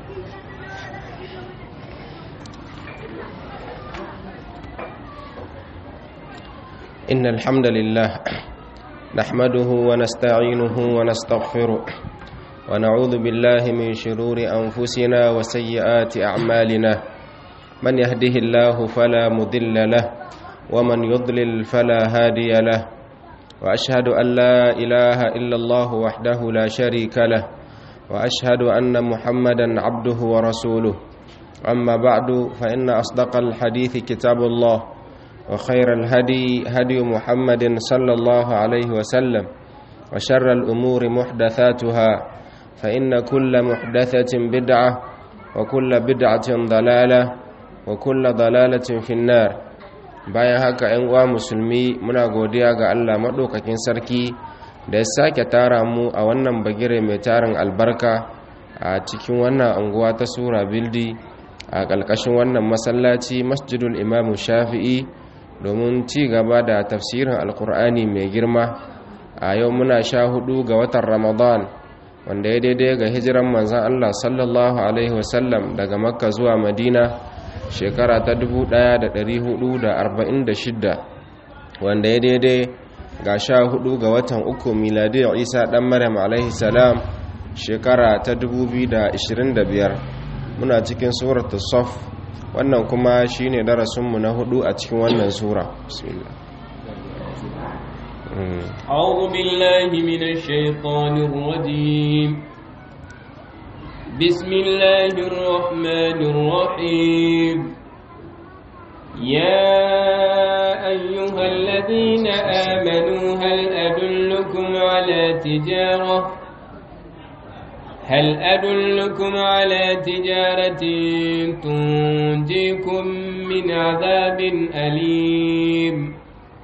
إن الحمد لله نحمده ونستعينه ونستغفره ونعوذ بالله من شرور أنفسنا وسيئات أعمالنا من يهده الله فلا مضل له ومن يضلل فلا هادي له وأشهد أن لا إله إلا الله وحده لا شريك له وأشهد أن محمدا عبده ورسوله أما بعد فإن أصدق الحديث كتاب الله وخير الهدي هدي محمد صلى الله عليه وسلم وشر الأمور محدثاتها فإن كل محدثة بدعة وكل بدعة ضلالة وكل ضلالة في النار bayan haka ‘yan uwa musulmi muna godiya ga Allah maɗaukakin sarki da ya sake tara mu a wannan bagire mai tarin albarka a cikin wannan anguwa ta sura bildi a ƙalƙashin wannan masallaci masjidul imamu shafi'i domin ci gaba da tafsirin alkur'ani mai girma a yau muna sha hudu ga watan ramadan wanda ya daidai ga hijiran manzan allah sallallahu alaihi wasallam daga makka zuwa madina shekara ta 1446 wanda ya daidai ga sha hudu ga watan uku miladiyar isa dan maryam alaihi salam shekara ta 2025 muna cikin suratul saf wannan kuma shine darasinmu na hudu a cikin wannan sura bismillah أعوذ بالله من الشيطان الرجيم بسم الله الرحمن الرحيم يا أيها الذين آمنوا هل أدلكم على تجارة هل أدلكم على تجارة تنجيكم من عذاب أليم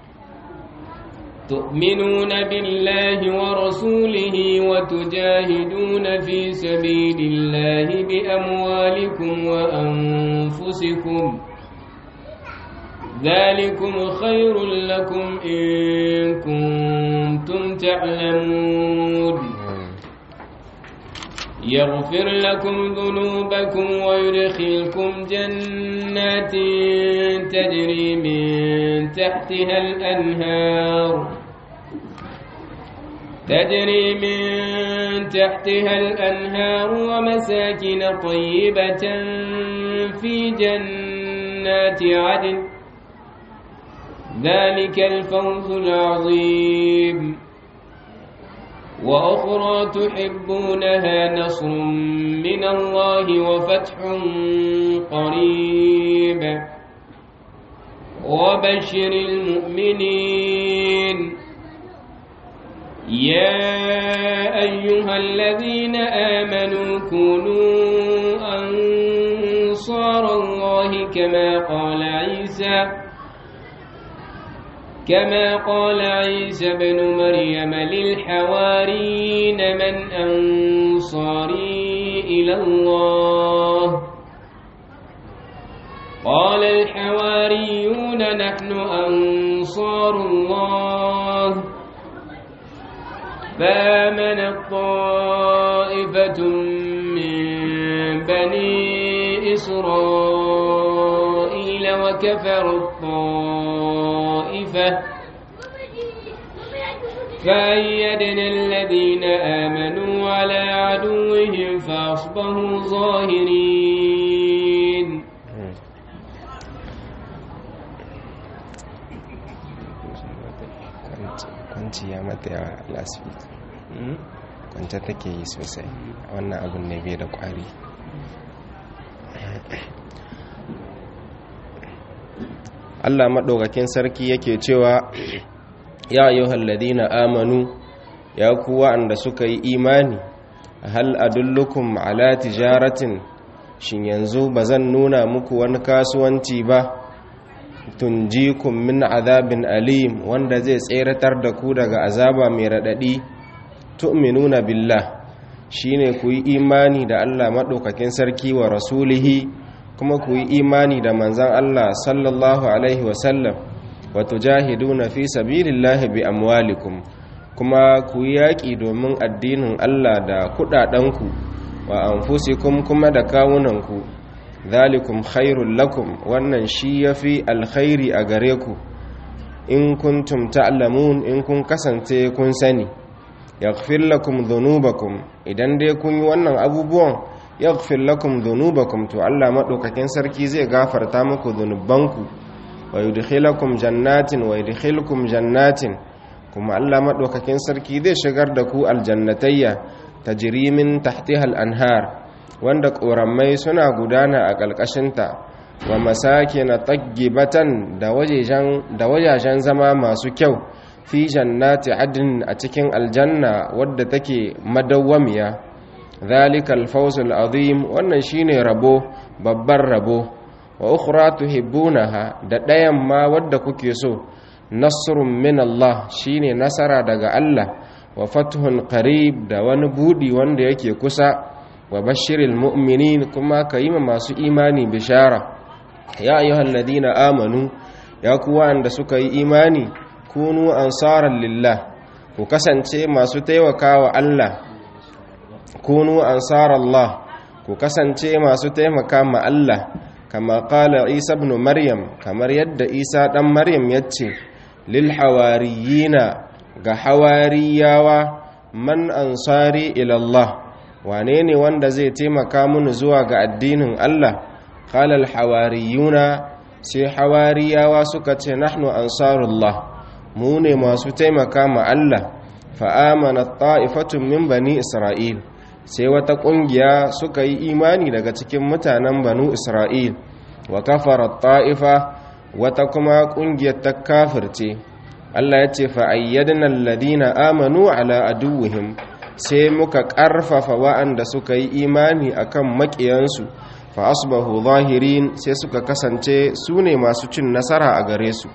تؤمنون بالله ورسوله وتجاهدون في سبيل الله بأموالكم وأنفسكم ذلكم خير لكم إن كنتم تعلمون يغفر لكم ذنوبكم ويدخلكم جنات تجري من تحتها الأنهار تجري من تحتها الأنهار ومساكن طيبة في جنات عدن ذلك الفوز العظيم وأخرى تحبونها نصر من الله وفتح قريب وبشر المؤمنين يا أيها الذين آمنوا كونوا أنصار الله كما قال عيسى كما قال عيسى بن مريم للحوارين من أنصاري إلى الله قال الحواريون نحن أنصار الله فآمن الطائفة من بني إسرائيل وكفر الطائفة فأيدنا الذين آمنوا على عدوهم فأصبحوا ظاهرين kwanci ya mata yawa lasfit kwanta take yi sosai wannan abin ne bai da kwari Allah maɗaukakin sarki yake cewa ya ayyuhal ladina amanu ya ku wa'anda suka yi imani hal adullukum ala tijaratin shin yanzu bazan nuna muku wani kasuwanci ba tunjikum min azabin alim wanda zai tseratar da ku daga azaba mai radadi tu'minuna billah shine ku yi imani da Allah maɗaukakin sarki wa rasulihi kuma ku yi imani da manzan Allah sallallahu alaihi wasallam wa tujahiduna fi sabilillahi bi amwalikum kuma ku yi yaƙi domin addinin Allah da kuɗaɗenku wa anfusikum kuma da kawunanku zalikum khairul lakum wannan shi yafi alkhairi a gare ku in kuntum ta'lamun in kun kasance kun sani yaghfir lakum dhunubakum idan dai kun yi wannan abubuwan yaghfir lakum dhunubakum to Allah madaukakin sarki zai gafarta muku dhunubanku wa yudkhilakum jannatin wa yudkhilukum jannatin kuma Allah madaukakin sarki zai shigar da ku aljannatayya tajri min tahtiha al-anhar wanda ƙorammai suna gudana a ƙalƙashinta wa masake na taggibatan da wajajen zama masu kyau fi jannati adin a cikin aljanna wadda take madawwamiya zalikal fawzul azim wannan shine rabo babban rabo wa ukhra tuhibbunaha da ɗayan ma wadda kuke so nasrun min Allah shine nasara daga Allah wa fathun qarib da wani budi wanda yake kusa wa bashiril mu'minin kuma ka yi masu imani bishara ya ayyuhal ladina amanu ya kuwa da suka yi imani kunu ansaran lillah ku kasance masu taimakawa Allah kunu ansarallah ku kasance masu taimaka ma Allah kama qala Isa ibn Maryam kamar yadda Isa dan Maryam yace lil hawariyina ga hawariyawa man ansari ila Allah wane ne wanda zai taimaka mun zuwa ga addinin Allah qala hawariyuna sai hawariyawa suka ce nahnu ansarullah mu ne masu taimaka ma Allah fa amana ta'ifatun min bani isra'il sai wata kungiya suka yi imani daga cikin mutanen banu isra'il wa kafara ta'ifa wata kuma kungiyar ta kafirce Allah ya ce fa ayyadna alladhina amanu ala aduwwihim sai muka ƙarfafa wa'anda suka yi imani akan maƙiyansu fa asbahu zahirin sai suka kasance su ne masu cin nasara a gare su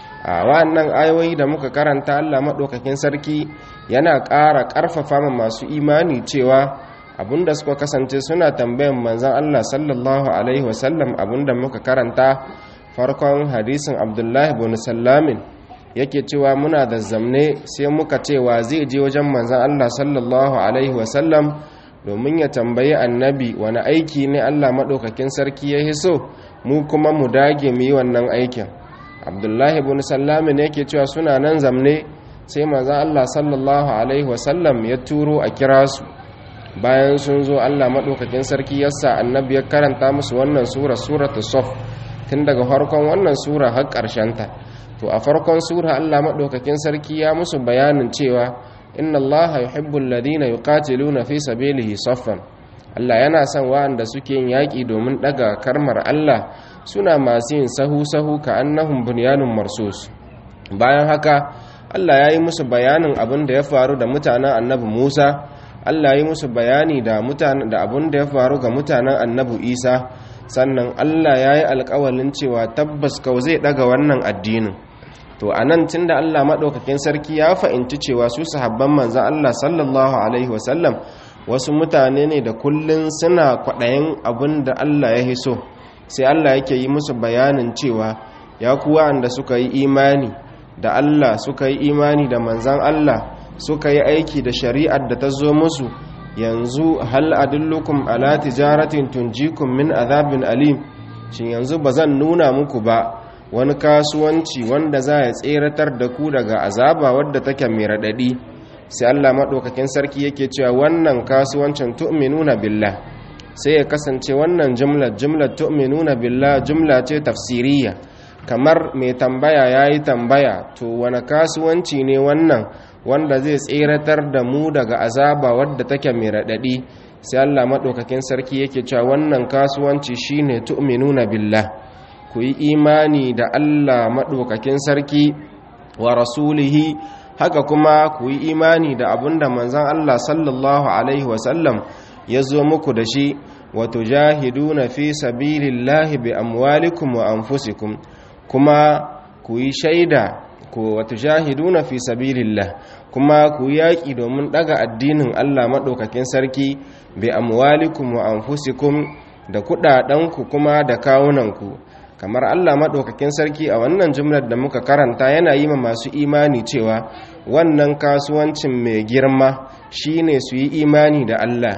a wa'annan ayoyi da muka karanta Allah maɗaukakin sarki yana ƙara ƙarfafa ma masu imani cewa abinda suka kasance suna tambayan manzan Allah sallallahu alaihi wasallam abinda muka karanta farkon hadisin abdullahi bin sallamin yake cewa muna da zamne sai muka cewa zai je wajen manzan Allah sallallahu alaihi wasallam domin ya tambayi annabi wani aiki ne Allah maɗaukakin sarki ya hiso mu kuma mu dage mu yi wannan aikin abdullahi bin sallamin yake cewa suna nan zamne sai manzan Allah sallallahu alaihi wasallam ya turo a kira su bayan sun zo Allah maɗaukakin sarki yasa annabi ya karanta musu wannan sura suratul saf tun daga farkon wannan sura har ta. to a farkon sura Allah maɗaukakin sarki ya musu bayanin cewa inna Allah yuhibbul ladina yuqatiluna fi sabilihi saffan Allah yana son wa'anda suke yin yaƙi domin ɗaga karmar Allah suna masu yin sahu-sahu ka annahum bunyanun marsus bayan haka Allah ya yi musu bayanin abin da ya faru da mutanen annabi Musa Allah ya yi musu bayani da mutanen da abin da ya faru ga mutanen annabi Isa sannan Allah ya yi alƙawalin cewa tabbas kau zai ɗaga wannan addinin to a nan tun da allah maɗaukakin sarki ya fahimci cewa su sahabban manzan allah sallallahu alaihi wasallam wasu mutane ne da kullum suna kwaɗayin abin da allah ya hiso sai allah yake yi musu bayanin cewa ya kuwa da suka yi imani da allah suka yi imani da manzan allah suka yi aiki da shari'ar da ta zo musu yanzu hal adullukum ala tijaratin tunjikum min azabin alim shin yanzu ba zan nuna muku ba wani kasuwanci wanda za ya tseratar da ku daga azaba wadda take mai raɗaɗi sai Allah maɗaukakin sarki yake cewa wannan kasuwancin tu'minuna billah sai ya kasance wannan jumlar jumlar tu'minuna billah jumla ce tafsiriya kamar mai tambaya yayi tambaya to wani kasuwanci ne wannan wanda zai tseratar da mu daga azaba wadda take mai raɗaɗi sai Allah maɗaukakin sarki yake cewa wannan kasuwanci shine tu'minuna billah ku yi imani da Allah maɗaukakin sarki wa rasulihi haka kuma ku yi imani da abinda manzan Allah sallallahu Alaihi wasallam ya zo muku da shi wato jahiduna fi sabilillahi bi amwalikum wa anfusikum kuma ku yi shaida ku wato jahiduna fi sabilillah kuma ku yi yaƙi domin ɗaga addinin Allah maɗaukakin sarki bi amwalikum wa anfusikum da kuɗaɗenku kuma da kawunanku kamar Allah maɗaukakin sarki a wannan jumlar da muka karanta yana yi ma masu imani cewa wannan kasuwancin mai girma shine su yi imani da Allah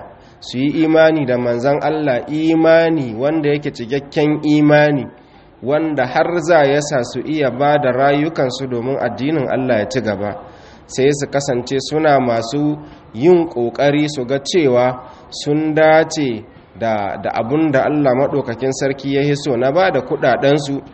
su yi imani da manzan Allah imani wanda yake cikakken imani wanda har za ya sa su iya ba da rayukansu domin addinin Allah ya ci gaba sai su kasance suna masu yin ƙoƙari su ga cewa sun dace da, da abun da Allah maɗaukakin sarki ya hiso na ba da kuɗaɗensu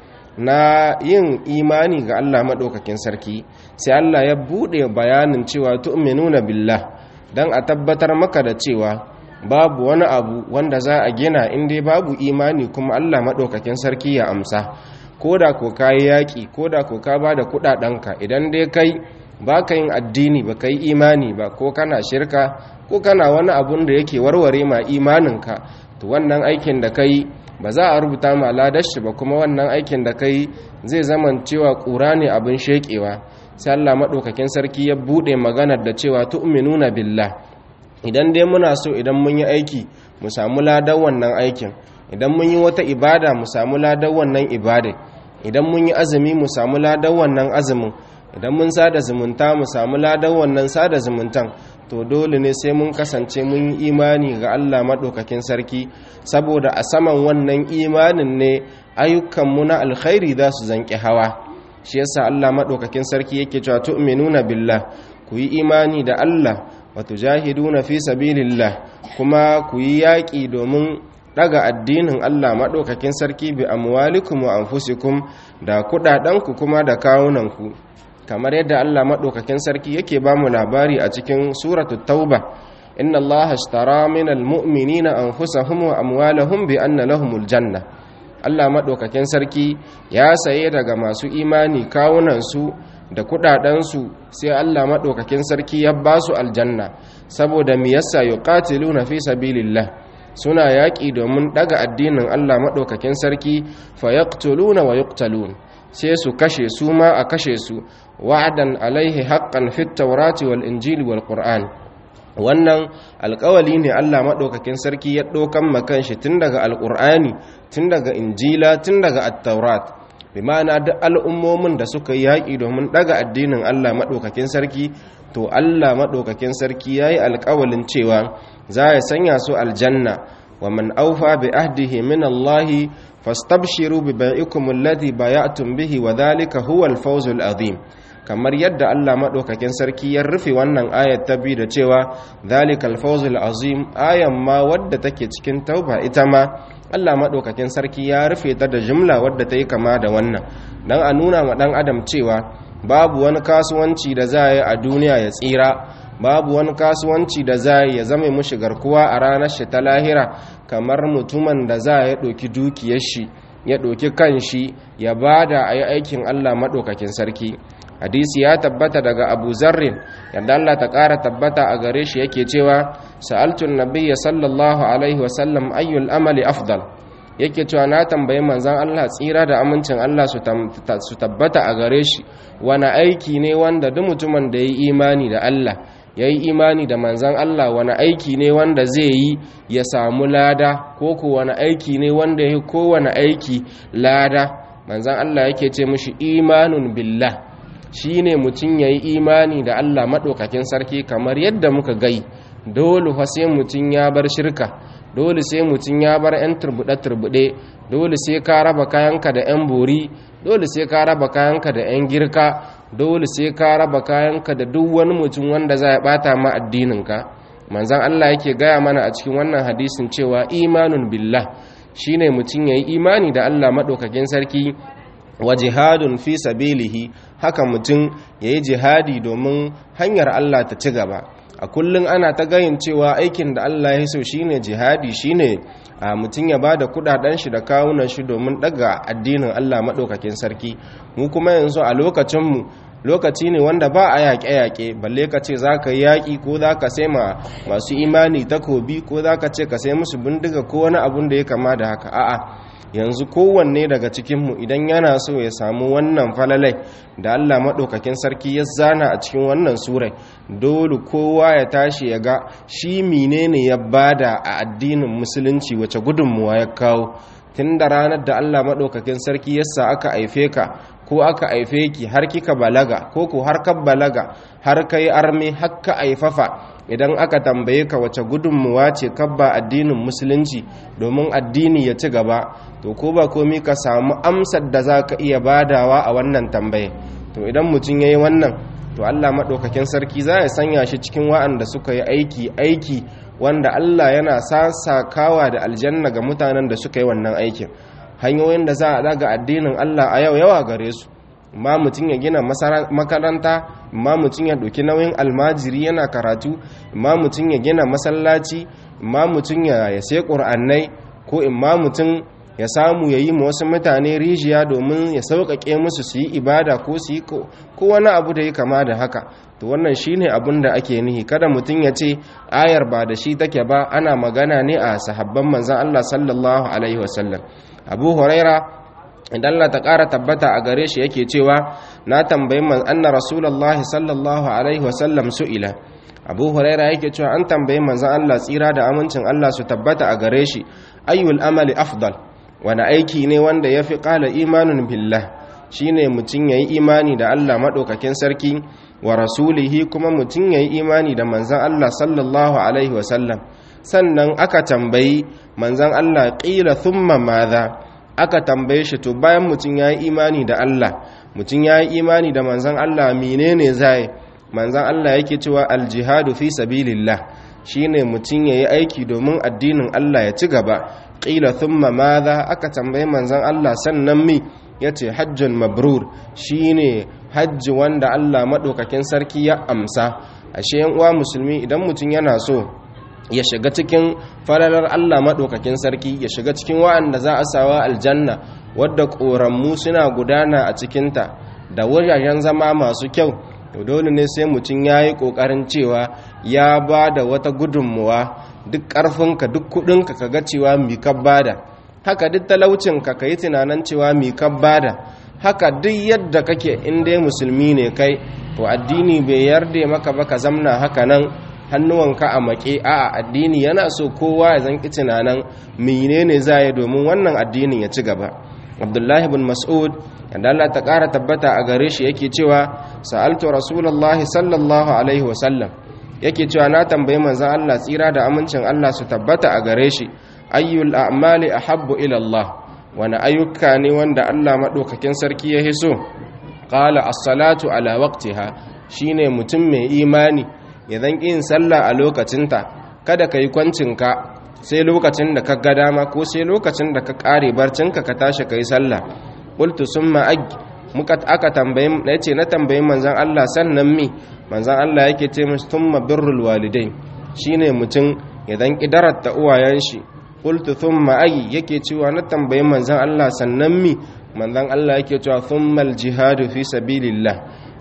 na yin imani ga Allah maɗaukakin sarki sai Allah ya buɗe bayanin cewa tu'minuna billah don a tabbatar maka da cewa babu wani abu wanda za a gina inda babu imani kuma Allah maɗaukakin sarki ya amsa ko da ko ka yi yaƙi ko da ko ka ba da kuɗaɗenka idan dai kai ba ka yin addini ba ka yi imani ba ko kana shirka ko kana wani abun da yake warware ma imaninka to wannan aikin da ka yi ba za a rubuta ma ladashi ba kuma wannan aikin da ka yi zai zama cewa ƙura ne abin sheƙewa sai Allah maɗaukakin sarki ya buɗe maganar da cewa tu'minuna billah idan dai muna so idan mun yi aiki mu samu ladan wannan aikin idan mun yi wata ibada mu samu ladan wannan ibada idan mun yi azumi mu samu ladan wannan azumin idan mun sada zumunta mu samu ladan wannan sada zumuntan to dole ne sai mun kasance mun yi imani ga Allah maɗaukakin sarki saboda a saman wannan imanin ne ayyukanmu na alkhairi za su zanƙi hawa shi yasa Allah maɗaukakin sarki yake cewa tu'minuna billah ku yi imani da Allah wa tujahiduna fi sabilillah kuma ku yi yaƙi domin daga addinin Allah maɗaukakin sarki bi amwalikum wa anfusikum da kuɗaɗenku kuma da kawunanku kamar yadda Allah maɗaukakin sarki yake ba mu labari a cikin suratu tauba inna Allah ashtara minal mu'minina anfusahum wa amwalahum bi anna lahumul janna Allah maɗaukakin sarki ya saye daga masu imani kawunansu da kuɗaɗensu sai Allah maɗaukakin sarki ya ba su aljanna saboda mi yasa yuqatiluna fi sabilillah suna yaƙi domin ɗaga addinin Allah maɗaukakin sarki fa yaqtuluna wa yuqtalun sai su kashe su ma a kashe su wa'adan alaihi haqqan fit tawrati wal injili wal qur'an wannan alƙawali ne Allah maɗaukakin sarki ya ɗaukan makan shi tun daga alƙur'ani tun daga injila tun daga at-taurat bi ma'ana duk al'ummomin da suka yi yaƙi domin ɗaga addinin Allah maɗaukakin sarki to Allah maɗaukakin sarki ya yi alƙawalin cewa za ya sanya su aljanna wa man aufa bi ahdihi min Allahi fastabshiru bi bai'ikum alladhi bay'atum bihi wa dhalika huwa al-fawzul azim kamar yadda Allah madaukakin sarki ya rufe wannan ayat ta bi da cewa dhalikal fawzul azim ayan ma wadda take cikin tauba ita ma Allah madaukakin sarki ya rufe ta da jumla wadda ta yi kama da wannan dan a nuna ma dan adam cewa babu wani kasuwanci da za yi a duniya ya tsira babu wani kasuwanci da za ya zama mushi garkuwa a ranar shi ta lahira kamar mutumin da za ya ɗauki dukiyar shi ya ɗauki kan shi ya bada a yi aikin Allah maɗaukakin sarki hadisi ya tabbata daga abu zarrin yadda Allah ta ƙara tabbata a gare shi yake cewa sa'altun nabiyya sallallahu alaihi wasallam ayyul amali afdal yake cewa na tambayi manzan Allah tsira da amincin Allah su tabbata a gare shi wani aiki ne wanda duk mutumin da ya yi imani da Allah ya yi imani da manzan Allah wani aiki ne wanda zai yi ya samu lada ko ku wani aiki ne wanda ya yi kowane aiki lada manzan Allah yake ce mushi imanun billah shi ne mutum ya yi imani da Allah maɗaukakin sarki kamar yadda muka gai dole fa sai mutum ya bar shirka dole sai mutum ya bar 'yan turbuɗe-turbuɗe dole sai ka raba kayanka da 'yan bori dole sai ka raba kayanka da 'yan girka dole sai ka raba kayanka da duk wani mutum wanda za ya bata ma addininka manzan Allah yake gaya mana a cikin wannan hadisin cewa imanun billah shine mutum yayi imani da Allah madaukakin sarki wa jihadun fi sabilihi haka mutum yayi jihadi domin hanyar Allah ta ci gaba a kullum ana ta gayin cewa aikin da Allah ya so shine jihadi shine a mutum ya bada kudaden shi da kawunan shi domin daga addinin Allah madaukakin sarki mu kuma yanzu a lokacin mu lokaci ne wanda ba a yaƙe-yaƙe balle ka ce za ka yi yaƙi ko za ka sai ma masu imani takobi ko za ka ce ka sai musu bindiga ko wani abun da ya kama da haka a'a yanzu kowanne daga cikinmu idan yana so ya samu wannan falalai da Allah maɗaukakin sarki ya zana a cikin wannan surai dole kowa ya tashi ya ga shi menene ya bada a addinin musulunci wace gudunmuwa ya kawo tun da ranar da Allah maɗaukakin sarki yasa aka haife ka ko aka haife ki har kika balaga ko ko har ka balaga har kai arme har ka aifafa idan aka tambaye ka wace gudunmuwa ce kabba addinin musulunci domin addini ya ci gaba to ko ba komi ka samu amsar da za ka iya badawa a wannan tambaye to idan mutum ya yi wannan to allah maɗaukakin sarki za ya sanya shi cikin wa'anda suka yi aiki aiki wanda allah yana sasakawa da aljanna ga mutanen da suka yi wannan aikin hanyoyin da za a daga addinin allah a yau yawa gare su ma mutum ya gina makaranta ma mutum ya ɗauki nauyin almajiri yana karatu ma mutum ya gina masallaci ma mutum ya sai ƙur'annai ko in ma mutum ya samu ya yi wasu mutane rijiya domin ya sauƙaƙe musu su yi ibada ko su yi ko wani abu da ya kama da haka to wannan shine abin da ake nihi kada mutum ya ce ayar ba da shi take ba ana magana ne a sahabban manzan Allah sallallahu alaihi wasallam abu huraira idan Allah ta ƙara tabbata a gare shi yake cewa na tambayi man anna rasulullahi sallallahu alaihi wasallam su'ila abu huraira yake cewa an tambayi manzan Allah tsira da amincin Allah su tabbata a gare shi ayyul amali afdal wani aiki ne wanda ya fi ƙala imanin billah shine mutum ya yi imani da Allah maɗaukakin sarki wa rasulihi kuma mutum ya yi imani da manzan Allah sallallahu alaihi wasallam sannan aka tambayi manzan Allah ƙila thumma maza aka tambaye shi to bayan mutum ya yi imani da Allah mutum ya yi imani da manzan Allah menene zai manzan Allah yake cewa aljihadu fi sabilillah shine mutum ya yi aiki domin addinin Allah ya ci gaba ƙila thumma maza aka tambayi manzan Allah sannan mi ya ce hajjun mabrur shine hajji wanda Allah maɗaukakin sarki ya amsa ashe yan uwa musulmi idan mutum yana so ya shiga cikin falalar Allah maɗaukakin sarki ya shiga cikin wa'anda za a sawa aljanna wadda ƙoranmu suna gudana a cikinta da wajajen zama masu kyau to dole ne sai mutum ya yi ƙoƙarin cewa ya ba da wata gudunmuwa duk ƙarfinka duk kuɗinka ka ga cewa mi ka bada haka duk talaucinka ka yi tunanin cewa mi ka bada haka duk yadda kake in dai musulmi ne kai to addini bai yarda maka ba ka zamna haka nan hannuwanka a maƙe a addini yana so kowa ya zanki tunanin menene za yi domin wannan addinin ya ci gaba abdullahi bin mas'ud yadda Allah ta ƙara tabbata a gare shi yake cewa sa'altu rasulullahi sallallahu alaihi wasallam yake cewa na tambayi manzon Allah tsira da amincin Allah su tabbata a gare shi ayyul a'mali ahabbu ila Allah wani ayyuka ne wanda Allah madaukakin sarki ya hiso qala as-salatu ala waqtiha shine mutum mai imani ya zan yin sallah a lokacinta kada ka yi kwancinka sai lokacin da ka ga dama ko sai lokacin da ka kare barcinka ka tashi ka yi sallah qultu summa ag muka aka tambaye na ce na tambayi manzon Allah sannan mi manzon Allah yake ce musu thumma birrul walidain shine mutum ya zan kidarata uwayen shi qultu thumma ag yake cewa na tambayi manzon Allah sannan mi manzon Allah yake cewa thummal jihadu fi sabilillah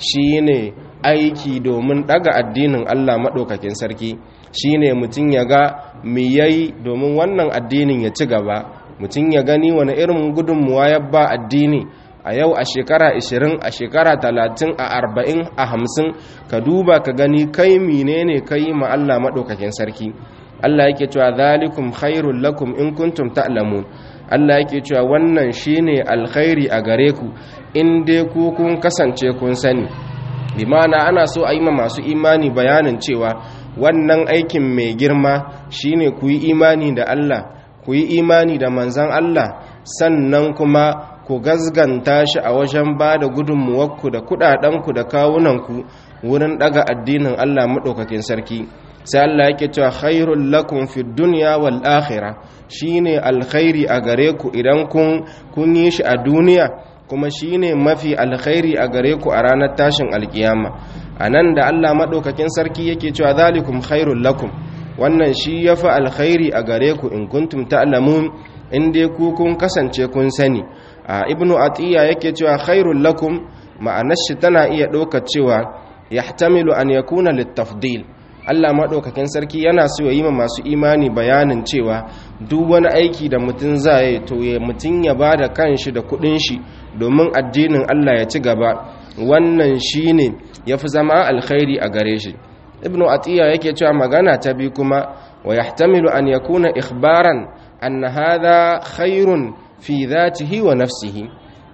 shine aiki domin daga addinin Allah maɗaukakin sarki shine mutum ya ga me yayi domin wannan addinin ya ci gaba mutum ya gani wani irin gudunmuwa ya ba addini a yau a shekara 20 a shekara 30 a 40 a 50 ka duba ka gani kai menene kai ma Allah maɗaukakin sarki Allah yake cewa zalikum khairul lakum in kuntum ta'lamun Allah yake cewa wannan shine alkhairi a gare ku in dai ku kun kasance kun sani limana ana so a yi ma masu imani bayanin cewa wannan aikin mai girma shine ku yi imani da Allah ku yi imani da manzan Allah sannan kuma ku gazganta shi a wajen ba da gudunmuwarku da kudadenku da kawunanku wurin daga addinin Allah maɗaukakin sarki sai Allah yake cewa khairul lakum fid dunya wal akhirah shine alkhairi a gare ku idan kun kun yi shi a duniya kuma shine mafi alkhairi a gare ku a ranar tashin alkiyama anan da Allah madaukakin sarki yake cewa zalikum khairul lakum wannan shi yafi alkhairi a gare ku in kuntum ta'lamun in dai ku kun kasance kun sani a ibnu atiya yake cewa khairul lakum ma'anar shi tana iya ɗaukar cewa yahtamilu an yakuna littafdil Allah maɗaukakin sarki yana so ya yi ma masu imani bayanin cewa duk wani aiki da mutum za yi to ya mutum ya ba da kanshi da kuɗin shi domin addinin Allah ya ci gaba wannan shi ne ya fi zama alkhairi a gare shi ibnu atiya yake cewa magana ta bi kuma wa yahtamilu an yakuna ikhbaran anna hadha khairun fi dhatihi wa nafsihi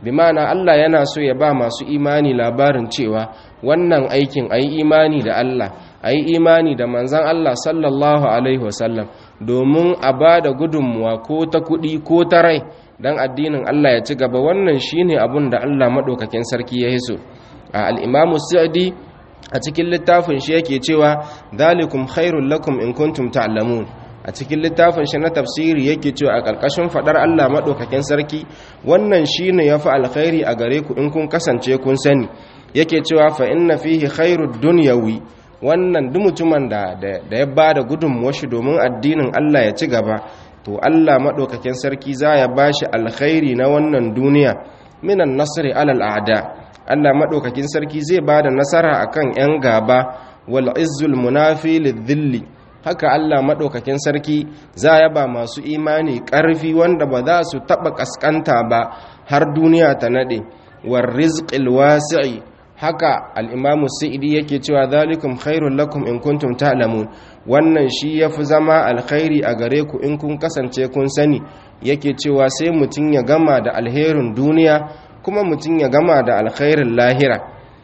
bi ma'ana Allah yana so ya ba masu imani labarin cewa wannan aikin ayi imani da Allah ayi imani da manzon Allah sallallahu alaihi wasallam domin a ba da gudunmuwa ko ta kuɗi ko ta rai dan addinin Allah ya ci gaba wannan shine abun da Allah madaukakin sarki ya hiso a al-Imam Sa'di a cikin littafin shi yake cewa zalikum khairul lakum in kuntum ta'lamun a cikin littafin shi na tafsiri yake cewa a ƙarƙashin faɗar Allah maɗaukakin sarki wannan shine yafi alkhairi a gare ku in kun kasance kun sani yake cewa fa inna fihi khairud dunyawi wannan duk mutumin da da ya bada gudunmuwar shi domin addinin Allah ya ci gaba to Allah maɗaukakin sarki za ya bashi alkhairi na wannan duniya minan nasri alal a'da Allah maɗaukakin sarki zai bada nasara akan 'yan gaba wal izzul munafi lidhilli haka Allah maɗaukakin sarki za ya ba masu imani ƙarfi wanda ba za su taɓa ƙasƙanta ba har duniya ta naɗe war rizqil wasi'i haka al'imamu sa'idi yake cewa zalikum khairun lakum in kuntum ta'lamun wannan shi ya fi zama alkhairi a gare ku in kun kasance kun sani yake cewa sai mutum ya gama da alherin duniya kuma mutum ya gama da alkhairin lahira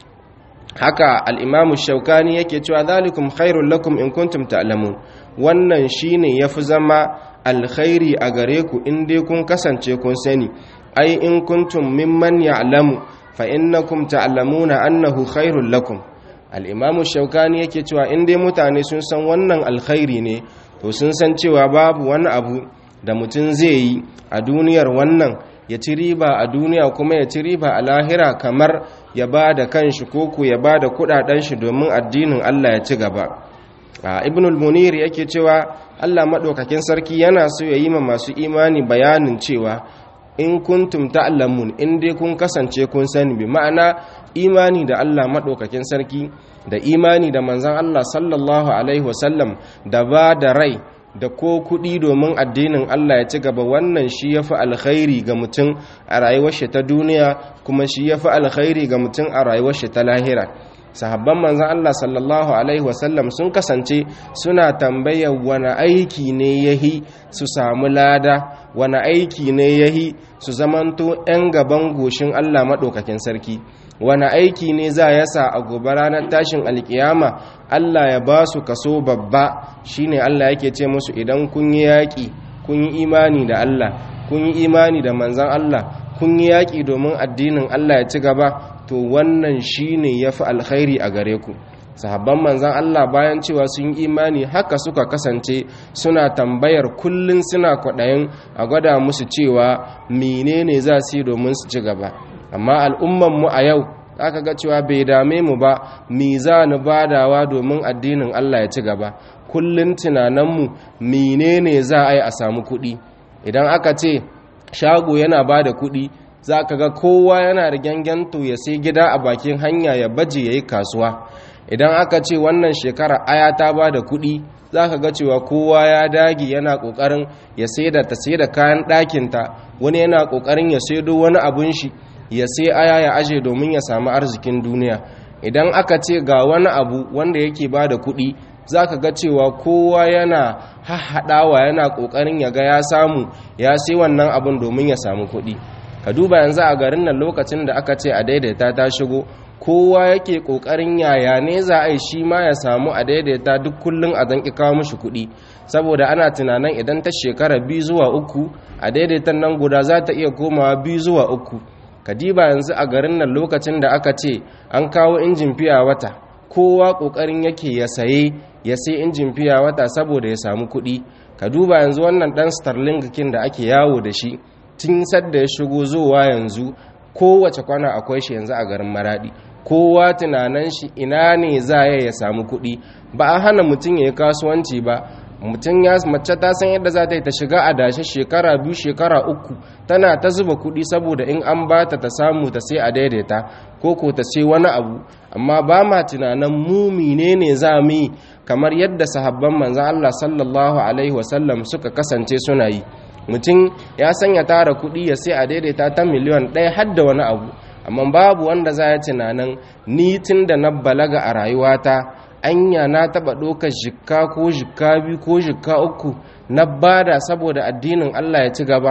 haka al'imamu shaukani yake cewa zalikum khairun lakum in kuntum ta'lamun wannan shine ya fi zama alkhairi a gare ku in dai kun kasance kun sani ai in kuntum mimman ya'lamu fa innakum ta'lamuna annahu khairul lakum al-imamu shaukani yake cewa in dai mutane sun san wannan alkhairi ne to sun san cewa babu wani abu da mutum zai yi a duniyar wannan ya ci riba a duniya kuma ya ci riba a lahira kamar ya ba da kanshi koko ya ba da kudaden shi domin addinin Allah ya ci gaba a ibnul munir yake cewa Allah madaukakin sarki yana so ya yi ma masu imani bayanin cewa in kuntum ta'lamun in dai kun kasance kun sani bi ma'ana imani da Allah madaukakin sarki da imani da manzon Allah sallallahu alaihi wasallam da ba da rai da ko kuɗi domin addinin Allah ya ci gaba wannan shi ya fi alkhairi ga mutum a rayuwar shi ta duniya kuma shi ya fi alkhairi ga mutum a rayuwar shi ta lahira sahabban manzan Allah sallallahu alaihi wasallam sun kasance suna tambayar wani aiki ne yahi su samu lada wani aiki ne yahi su zamanto 'yan gaban goshin Allah maɗaukakin sarki wani aiki ne za ya sa a gobe ranar tashin alkiyama Allah ya ba su kaso babba shine Allah yake ce musu idan kun yi yaƙi kun yi imani da Allah kun yi imani da manzan Allah kun yi yaƙi domin addinin Allah ya ci gaba to wannan shine ya fi alkhairi a gare ku sahabban manzan Allah bayan cewa sun yi imani haka suka kasance suna tambayar kullum suna kwaɗayin a gwada musu cewa menene za su yi domin su ci gaba amma al'ummanmu a yau aka ga cewa bai dame mu ba mi za ni badawa domin addinin Allah ya ci gaba kullum tunaninmu menene za a yi a samu kuɗi idan aka ce shago yana ba da kuɗi za ka ga kowa yana da gyangyanta ya sai gida a bakin hanya ya baje ya yi kasuwa idan aka ce wannan shekara aya ta ba da kuɗi za ka ga cewa kowa ya dage yana ƙoƙarin ya sai da ta sai da kayan ɗakinta wani yana ƙoƙarin ya saido wani abun shi ya sai aya ya aje domin ya samu arzikin duniya idan aka ce ga wani abu wanda yake ba da kuɗi za ka ga cewa kowa yana hahaɗawa yana ƙoƙarin ya ga ya samu ya sai wannan abun domin ya samu kuɗi ka duba yanzu a garin nan lokacin da aka ce a daidaita ta shigo kowa yake ƙoƙarin yaya ne za a yi shi ma ya samu a daidaita duk kullum a zanki kawo mashi kuɗi saboda ana tunanin idan ta shekara biyu zuwa uku a daidaitan nan guda za ta iya komawa biyu zuwa uku kadiba yanzu a garin nan lokacin da aka ce an kawo injin fiya wata kowa kokarin yake ya saye ya sai injin fiya wata saboda ya samu kuɗi ka duba yanzu wannan dan starling kin da ake yawo da shi tun sadda ya shigo zuwa yanzu kowace kwana akwai shi yanzu a garin maradi kowa tunanan shi ina ne za ya ya samu kuɗi ba a hana mutum ya yi kasuwanci ba mutum ya mace ta san yadda za ta yi ta shiga a dashe shekara biyu shekara uku tana ta zuba kuɗi saboda in an ba ta ta samu ta sai a daidaita ko ko ta sai wani abu amma ba ma tunanin mu menene za mu yi kamar yadda sahabban manzan Allah sallallahu alaihi wasallam suka kasance suna yi mutum ya sanya tara kuɗi ya sai a daidaita ta miliyan ɗaya har da wani abu amma babu wanda za ya tunanin ni tun da na balaga a rayuwata anya na taba ɗaukar jikka ko jikka biyu ko jikka uku na bada saboda addinin Allah ya ci gaba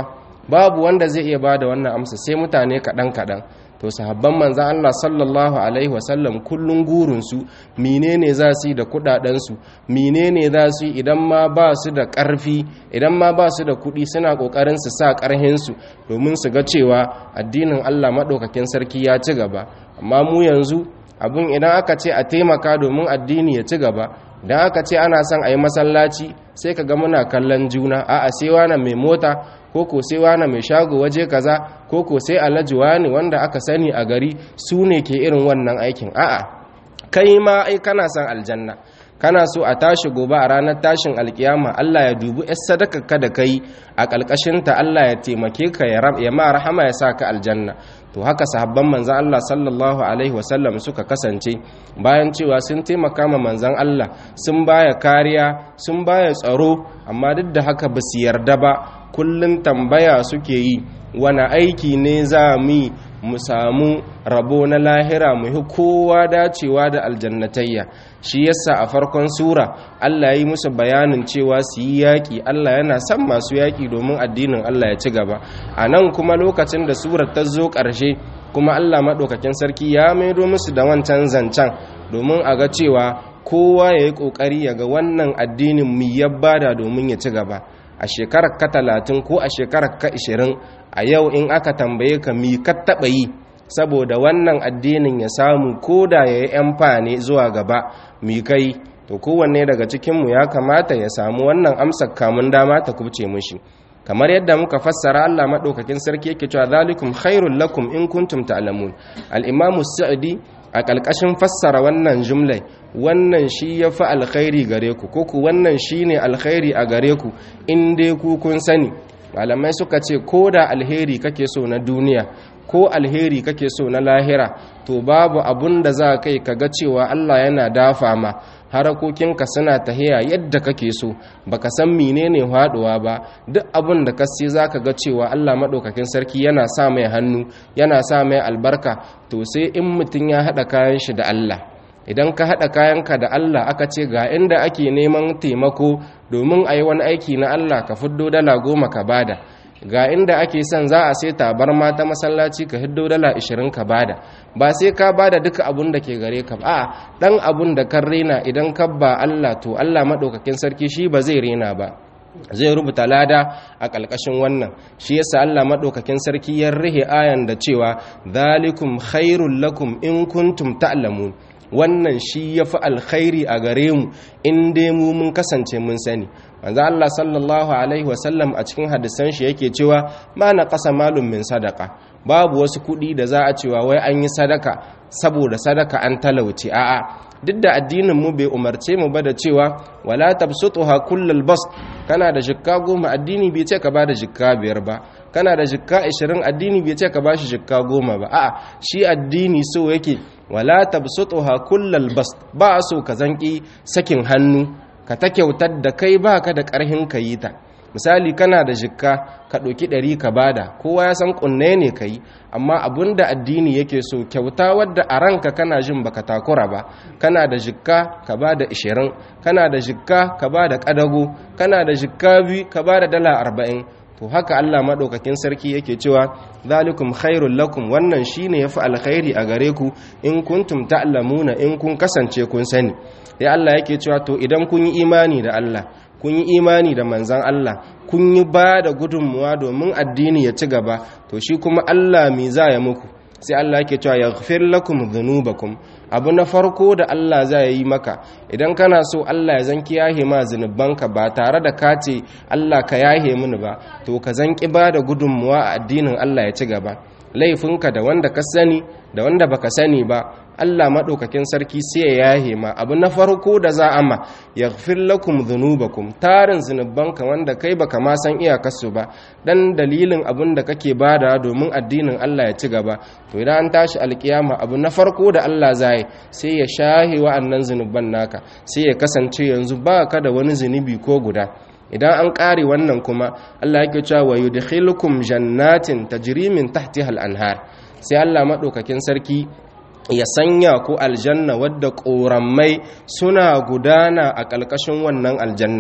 babu wanda zai iya bada wannan amsa sai mutane kaɗan kaɗan to sahabban manzan Allah sallallahu alaihi wasallam kullun gurinsu menene za su yi da kudadensu menene za su yi idan ma ba su da ƙarfi idan ma ba su da kuɗi suna ƙoƙarin su sa ƙarhinsu domin su ga cewa addinin Allah maɗaukakin sarki ya ci gaba amma mu yanzu abin idan aka ce a taimaka domin addini ya ci gaba idan aka ce ana son a yi masallaci sai ka ga muna kallon juna a'a sai wani mai mota ko ko sai wani mai shago waje kaza ko ko sai alhaji wani wanda aka sani a gari su ne ke irin wannan aikin a'a kai ma ai kana son aljanna kana so a tashi gobe a ranar tashin alkiyama Allah ya dubi yar sadaka ka da kai a ƙalƙashinta Allah ya taimake ka ya ma rahama ya sa ka aljanna to haka sahabban manzan Allah sallallahu alaihi wasallam suka kasance bayan cewa sun taimaka ma manzan Allah sun baya kariya sun baya tsaro amma duk da haka ba su yarda ba kullum tambaya suke yi wani aiki ne za mu mu samu rabo na lahira mu yi kowa dacewa da aljannatayya shi yasa a farkon sura Allah yi musu bayanin cewa su yi yaƙi Allah yana son masu yaƙi domin addinin Allah ya ci gaba a nan kuma lokacin da surar ta zo ƙarshe kuma Allah maɗaukakin sarki ya maido musu da wancan zancen domin a ga cewa kowa ya yi ƙoƙari ya ga wannan addinin mu ya bada domin ya ci gaba a shekarar ka talatin ko a shekarar ka ishirin a yau in aka tambaye ka mi ka taɓa yi saboda wannan addinin ya samu ko da ya yi ‘yan zuwa gaba mi kai to kowanne daga cikinmu ya kamata ya samu wannan amsar kamun dama ta kubce mushi kamar yadda muka fassara Allah maɗaukakin sarki yake cewa zalikum khairul lakum in kuntum ta'lamun al-imamu sa'di a ƙalƙashin fassara wannan jumlai wannan shi ya fi alkhairi gare ku ko ku wannan shi ne alkhairi a gare ku in dai ku kun sani malamai suka ce ko da alheri kake so na duniya ko alheri kake so na lahira to babu abun da za kai ka ga cewa Allah yana dafa ma harakokinka suna tahiya yadda kake so baka san menene haduwa ba duk abun da kasi zaka ga cewa Allah madaukakin sarki yana sa mai hannu yana sa mai albarka to sai in mutun ya hada kayan shi da Allah idan ka hada kayanka da Allah aka ce ga inda ake neman taimako domin a yi wani aiki na Allah ka fiddo dala goma ka bada ga inda ake son za a sai tabarma ta masallaci ka hiddo dala 20 ka bada ba sai ka bada duka abun da ke gare ka ba dan abun da kan rena idan ka ba Allah to Allah madaukakin sarki shi ba zai rena ba zai rubuta lada a ƙalƙashin wannan shi yasa Allah madaukakin sarki ya rihe ayan da cewa zalikum khairul lakum in kuntum ta'lamun wannan shi ya fi alkhairi a gare mu in dai mu mun kasance mun sani manzo Allah sallallahu alaihi wasallam a cikin hadisan shi yake cewa ma na qasa malum min sadaka babu wasu kuɗi da za a cewa wai an yi sadaka saboda sadaka an talauci a'a duk da addinin mu bai umarce mu ba da cewa wala tabsutuha kullal bas kana da jikka goma addini bai ce ka bada jikka biyar ba kana da jikka 20 addini bai ce ka bashi jikka goma ba a'a shi addini so yake wala tabsutuha kullal bas ba so ka zanki sakin hannu ka ta kyautar da kai baka da karhin ka yi ta misali kana da jikka ka ɗauki ɗari ka bada kowa ya san kunne ne ka yi amma abun da addini yake so kyauta wadda a ranka kana jin baka takura ba kana da jikka ka bada ishirin kana da jikka ka bada ƙadago kana da jikka biyu ka bada dala arba'in to haka Allah maɗaukakin sarki yake cewa zalikum khairul lakum wannan shine yafi alkhairi a gare ku in kuntum ta'lamuna in kun kasance kun sani sai Allah yake cewa to idan kun yi imani da Allah kun yi imani da manzan Allah kun yi ba da gudunmuwa domin addini ya ci gaba to shi kuma Allah me za ya muku sai Allah yake cewa yaghfir lakum dhunubakum abu na farko da Allah za yi maka idan kana so Allah ya zanki yahe ma zunubanka ba tare da ka ce Allah ka yahe mini ba to ka zanki ba da gudunmuwa a addinin Allah ya ci gaba laifinka da wanda ka sani da wanda baka sani ba Allah maɗaukakin sarki sai ya yahe ma abu na farko da za a ma ya lakum dhunubakum tarin zunubanka wanda kai baka ma san iyakarsu ba dan dalilin abin da kake bada domin addinin Allah ya ci gaba to idan an tashi alkiyama abu na farko da Allah zai sai ya shahe wa'annan zunuban naka sai ya kasance yanzu ba ka da wani zunubi ko guda idan an ƙare wannan kuma Allah yake cewa wa yudkhilukum jannatin tajri min tahtiha al-anhar sai Allah madaukakin sarki ya sanya ku aljanna wadda ƙorammai suna gudana a ƙalƙashin wannan aljanna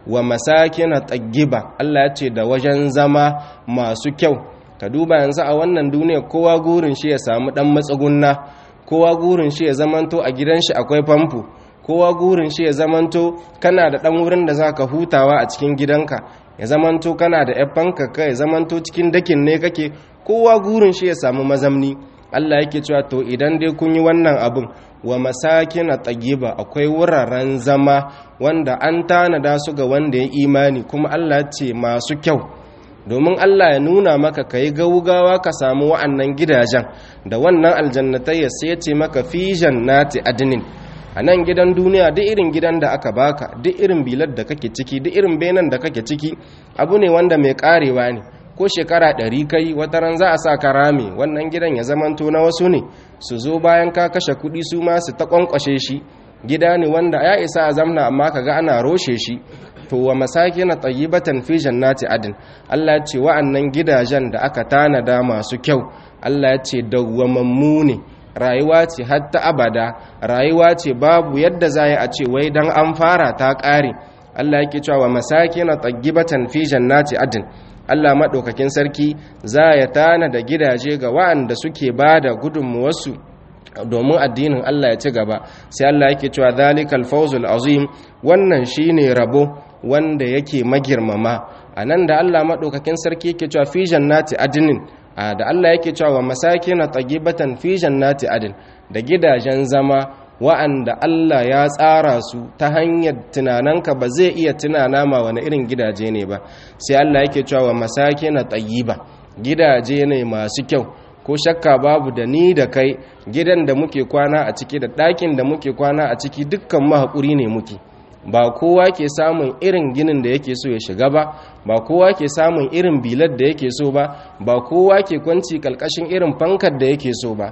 wa masakin taggiba Allah ya ce da wajen zama masu kyau ka duba yanzu a wannan duniya kowa gurin shi ya samu dan matsugunna kowa gurin shi ya zamanto a gidan shi akwai famfo kowa gurin shi ya zamanto kana da dan wurin da zaka hutawa a cikin gidanka ya zamanto kana da yaffanka ka ya zamanto cikin dakin ne kake kowa gurin shi ya samu mazamni Allah yake cewa to idan dai kun yi wannan abin wa masakin tayyiba akwai wuraren zama wanda an tanada su ga wanda ya imani kuma Allah ce masu kyau domin Allah ya nuna maka ka yi gaugawa ka samu wa'annan gidajen da wannan aljannatai ya sai ce maka fi jannati adnin a nan gidan duniya duk irin gidan da aka baka duk irin bilar da kake ciki duk irin benan da kake ciki abu ne wanda mai karewa ne ko shekara ɗari kai wata ran za a sa ka rame wannan gidan ya zamanto na wasu ne su zo bayan ka kashe kuɗi su ma su ta ƙwanƙwashe shi gida ne wanda ya isa a zamna amma ka ga ana roshe shi to wa masakin tayyibatan fi jannati adin Allah ya ce wa'annan gidajen da aka tanada masu kyau Allah ya ce dawwamammu ne rayuwa ce hatta abada rayuwa ce babu yadda za a ce wai dan an fara ta ƙare Allah yake cewa wa masakin tayyibatan fi jannati adin Allah maɗaukakin sarki za ya tana da gidaje ga wa'anda suke ba da gudunmuwarsu domin addinin Allah ya ci gaba sai Allah yake cewa zalikal fawzul azim wannan shine rabo wanda yake magirmama anan da Allah maɗaukakin sarki yake cewa fi jannati adnin da Allah yake cewa wa masakin tayyibatan fi jannati adin da gidajen zama wa'anda Allah ya tsara su ta hanyar tunananka ba zai iya tunana ma wani irin gidaje ne ba sai Allah yake cewa masake na tayyiba gidaje ne masu kyau ko shakka babu da ni da kai gidan da muke kwana a ciki da ɗakin da muke kwana a ciki dukkan mahaƙuri ne muke ba kowa ke samun irin ginin da yake so ya shiga ba ba kowa ke samun irin bilar da yake so ba ba kowa ke kwanci kalkashin irin fankar da yake so ba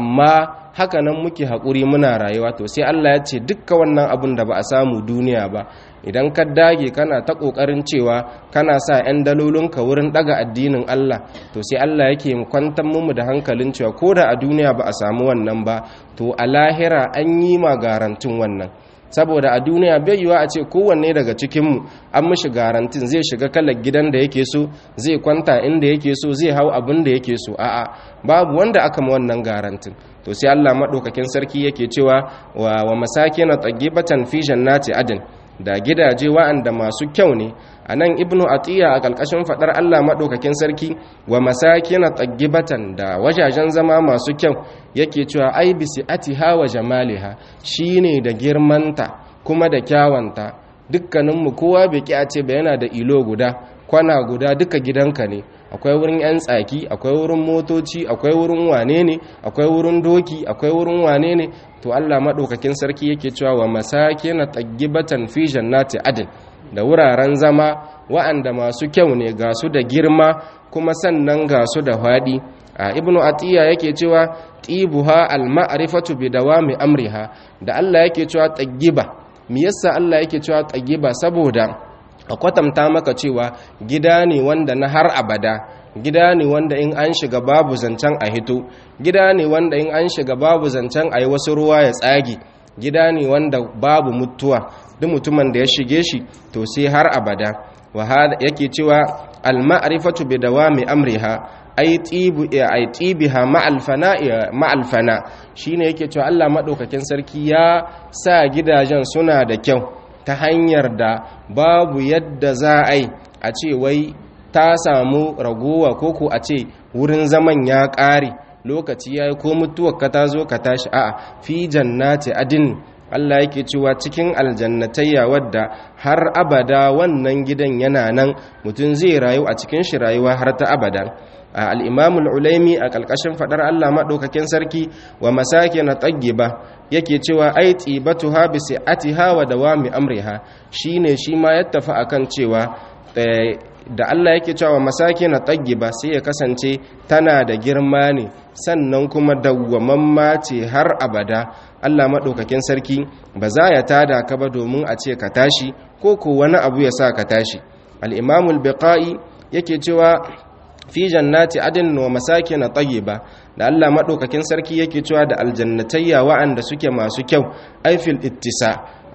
amma haka nan muke haƙuri muna rayuwa to sai Allah ya ce dukka wannan abin da ba a samu duniya ba idan ka dage kana ta ƙoƙarin cewa kana sa 'yan dalolinka wurin ɗaga addinin Allah to sai Allah yake kwantar mu da hankalin cewa ko da a duniya ba a samu wannan ba to a lahira an yi ma garantin wannan saboda a duniya bai yiwa a ce kowanne daga cikinmu an mishi garantin zai shiga kalar gidan da yake so zai kwanta inda yake so zai hau abin da yake so a'a babu wanda aka ma wannan garantin to sai Allah madaukakin sarki yake cewa wa, wa masakin tayyibatan fi jannati adn da gidaje wa'anda masu kyau ne a nan ibnu atiya a ƙarƙashin faɗar allah maɗaukakin sarki wa masakin tayyibatan da wajajen zama masu kyau yake cewa ai bisi atiha wa jamaliha shine da girmanta kuma da kyawanta dukkaninmu kowa bai ki a ce ba yana da ilo guda kwana guda duka gidanka ne akwai wurin 'yan tsaki akwai wurin motoci akwai wurin wane ne akwai wurin doki akwai wurin wane ne to Allah maɗaukakin sarki yake cewa wa masake na taggibatan fi jannati adin da wuraren zama wa'anda masu kyau ne ga su da girma kuma sannan ga su da faɗi a ibnu atiya yake cewa tibuha al-ma'rifatu bi dawami amriha da Allah yake cewa taggiba me yasa Allah yake cewa taggiba saboda a kwatanta maka cewa gida ne wanda na har abada gida ne wanda in an shiga babu zancen a hito gida ne wanda in an shiga babu zancen a yi wasu ruwa ya tsage gida ne wanda babu mutuwa duk mutumin da ya shige shi to sai har abada wa yake cewa al-ma'rifatu bi dawami amriha ai tibu ai tibiha ma'al fana ma'al fana shine yake cewa Allah madaukakin sarki ya sa gidajen suna da kyau ta hanyar da babu yadda za a yi a ce wai ta samu ragowa koko a ce wurin zaman ya ƙare lokaci ya yi ko mutuwar ka ta zo ka tashi a'a fi jannati adin Allah yake cewa cikin aljannatayya wadda har abada wannan gidan yana nan mutum zai rayu a cikin shi rayuwa har ta abada al'imamul ulaimi a ƙalƙashin faɗar Allah maɗaukakin sarki wa masake na ba yake cewa ai tsibatu ha bisi ati hawa da wa mi amriha shi ne shi ma ya tafi a kan cewa da Allah yake cewa masake na ba sai ya kasance tana da girma ne sannan kuma dawwamamma ce har abada Allah maɗaukakin sarki ba za ya tada ka ba domin a ce ka tashi ko ko wani abu ya sa ka tashi al'imamul biqa'i yake cewa fi jannati adin wa masakin tayyiba da Allah madaukakin sarki yake cewa da aljannatayya wa'anda suke masu kyau aifil ittisa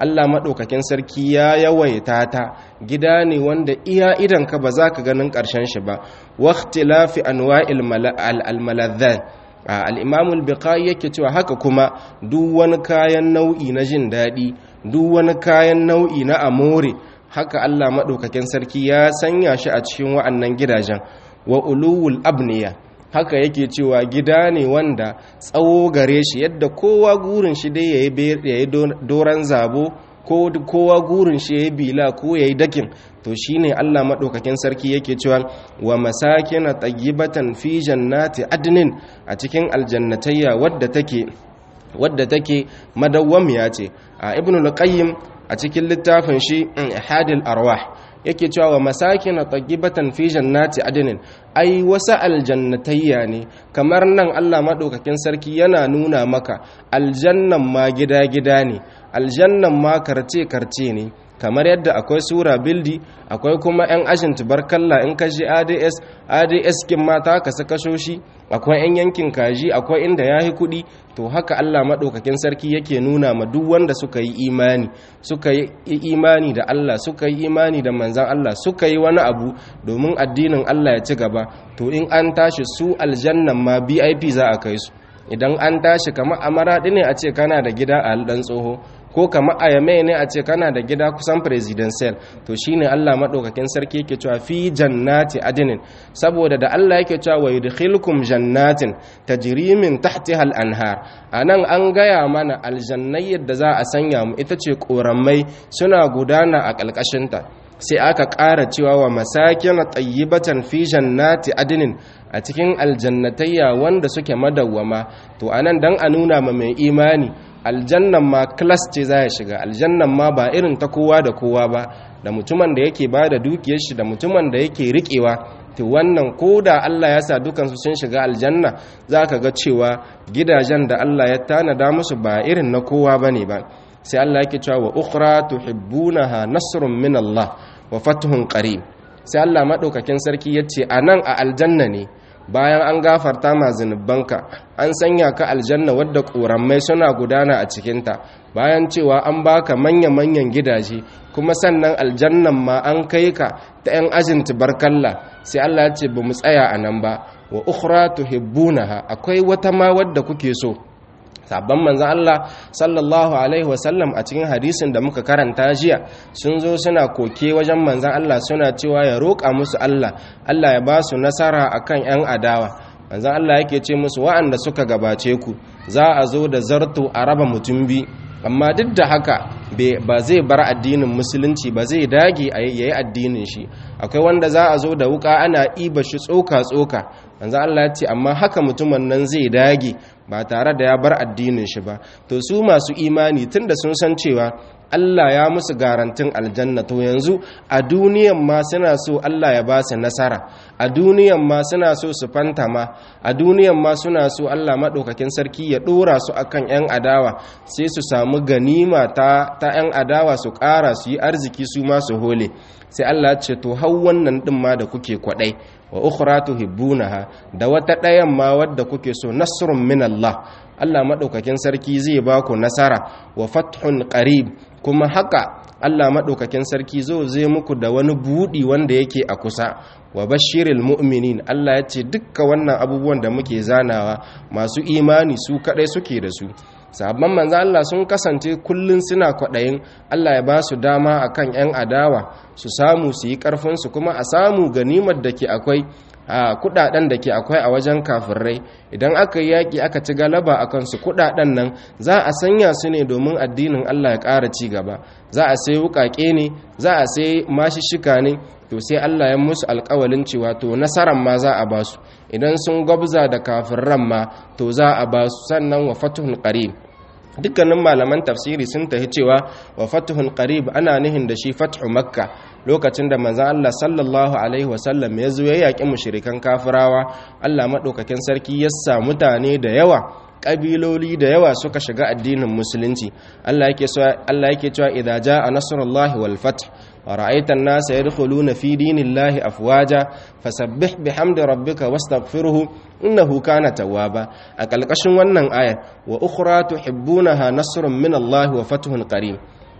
Allah maɗaukakin sarki ya yawaita ta gida ne wanda iya idanka ba za ka ganin ƙarshen shi ba waqtilafi anwa'il al-maladzat al-imam al-biqai yake cewa haka kuma duk wani kayan nau'i na jin daɗi duk wani kayan nau'i na amore haka Allah maɗaukakin sarki ya sanya shi a cikin wa'annan gidajen wa uluwul abniya haka yake cewa gida ne wanda tsawo gare shi yadda kowa gurin shi dai ya yi doron zabo ko kowa gurin shi ya yi bila ko ya yi dakin to shi ne allah maɗaukakin sarki yake cewa wa masakina tayyibatan fi jannati adnin a cikin aljannatayya wadda take wadda take madawwamiya ce a ibn al-qayyim a cikin littafin shi hadil arwah yake cewa wa masakin tayyibatan fi jannati adnin ai wasu aljannatayya ne kamar nan Allah madaukakin sarki yana nuna maka aljannan ma gida-gida ne aljannan ma karce-karce ne kamar yadda akwai sura bildi akwai kuma 'yan ajin tubarkalla in ka ji ads ads kin mata ka saka shoshi akwai 'yan yankin kaji akwai inda ya yi kuɗi to haka allah maɗaukakin sarki yake nuna ma duk wanda suka yi imani suka yi imani da allah suka yi imani da manzan allah suka yi wani abu domin addinin allah ya ci gaba to in an tashi su aljannan ma bip za a kai su idan an tashi kamar amaraɗi ne a ce kana da gida a ɗan tsoho ko kama a yame ne a ce kana da gida kusan presidential to shine Allah madaukakin sarki yake cewa fi jannati adnin saboda da Allah yake cewa wa yudkhilukum jannatin tajri min tahtiha al-anhar anan an gaya mana aljannai yadda za a sanya mu ita ce koramai suna gudana a kalkashinta sai aka ƙara cewa wa masakin tayyibatan fi jannati adnin a cikin aljannatayya wanda suke madawwama to anan dan a nuna ma mai imani aljannan ma class ce za ya shiga aljannan ma ba irin ta kowa da kowa ba da mutumin da yake ba da dukiyar shi da mutumin da yake riƙewa to wannan ko da Allah ya sa dukansu sun shiga aljanna za ka ga cewa gidajen da Allah ya tanada musu ba irin na kowa ba ne ba sai Allah yake cewa wa ukhra tuhibbunaha nasrun min Allah wa fathun qarib sai Allah madaukakin sarki yace anan a aljanna ne bayan an gafarta ma zunubanka an sanya ka aljanna wadda ƙorammai suna gudana a cikinta bayan cewa an baka manya-manyan gidaje kuma sannan aljannan ma an kai ka ta 'yan ajin tubarkalla sai Allah ya ce ba mu tsaya a nan ba wa ukhra tuhibbunaha akwai wata ma wadda kuke so sabon manzan Allah sallallahu Alaihi wasallam a cikin hadisin da muka karanta jiya sun zo suna koke wajen manzan Allah suna cewa ya roƙa musu Allah Allah ya ba su nasara a kan 'yan adawa manzan Allah yake ce musu wa'anda suka gabace ku za a zo da zarto a raba mutum bi amma duk da haka ba zai bar addinin musulunci ba zai dage a yayi addinin shi akwai wanda za a zo da wuka ana iba shi tsoka-tsoka manzo Allah ya ce amma haka mutumin nan zai dage ba tare da ya bar addinin shi ba to su masu imani tunda sun san cewa Allah ya musu garantin aljanna to yanzu a duniyan ma suna so Allah ya ba su nasara a duniyan ma suna so su fantama a duniyan ma suna so Allah maɗaukakin sarki ya ɗora su akan 'yan adawa sai su samu ganima ta ta 'yan adawa su ƙara su yi arziki su ma su hole sai Allah ya ce to hau wannan ɗin ma da kuke kwaɗai wa ukhra tuhibbunaha da wata ɗayan ma wadda kuke so nasrun min Allah Allah maɗaukakin sarki zai ba ku nasara wa fathun qarib kuma haka Allah maɗaukakin sarki zo zai muku da wani buɗi wanda yake a kusa wa bashiril mu'minin Allah ya ce dukka wannan abubuwan da muke zanawa masu imani su kaɗai suke da su sabon manzan Allah sun kasance kullum suna kwaɗayin Allah ya ba su dama akan 'yan adawa su samu su yi ƙarfinsu kuma a samu ganimar da ke akwai a kudaden da ke akwai a wajen kafirai idan aka yi yaƙi aka ci galaba a kansu kudaden nan za a sanya su ne domin addinin Allah ya ƙara ci gaba za a sai wuƙaƙe ne za a sai mashishika ne to sai Allah ya musu alƙawalin cewa to nasaran ma za a ba su idan sun gwabza da kafirran ma to za a ba su sannan wa fatuhun qarib dukkanin malaman tafsiri sun tafi cewa wa fatuhun qarib ana nihin da shi fathu makka lokacin da manzon Allah sallallahu alaihi wasallam ya zo ya yaƙi mushrikan kafirawa Allah madaukakin sarki ya sa mutane da yawa ƙabiloli da yawa suka shiga addinin musulunci Allah yake cewa Allah yake cewa idza jaa nasrullahi wal fath wa ra'aita an-nasa yadkhuluna fi dinillahi afwaja fasabbih bihamdi rabbika wastaghfirhu innahu kana tawwaba a kalkashin wannan ayar wa ukhra tuhibbunaha nasrun min Allah wa fathun qarib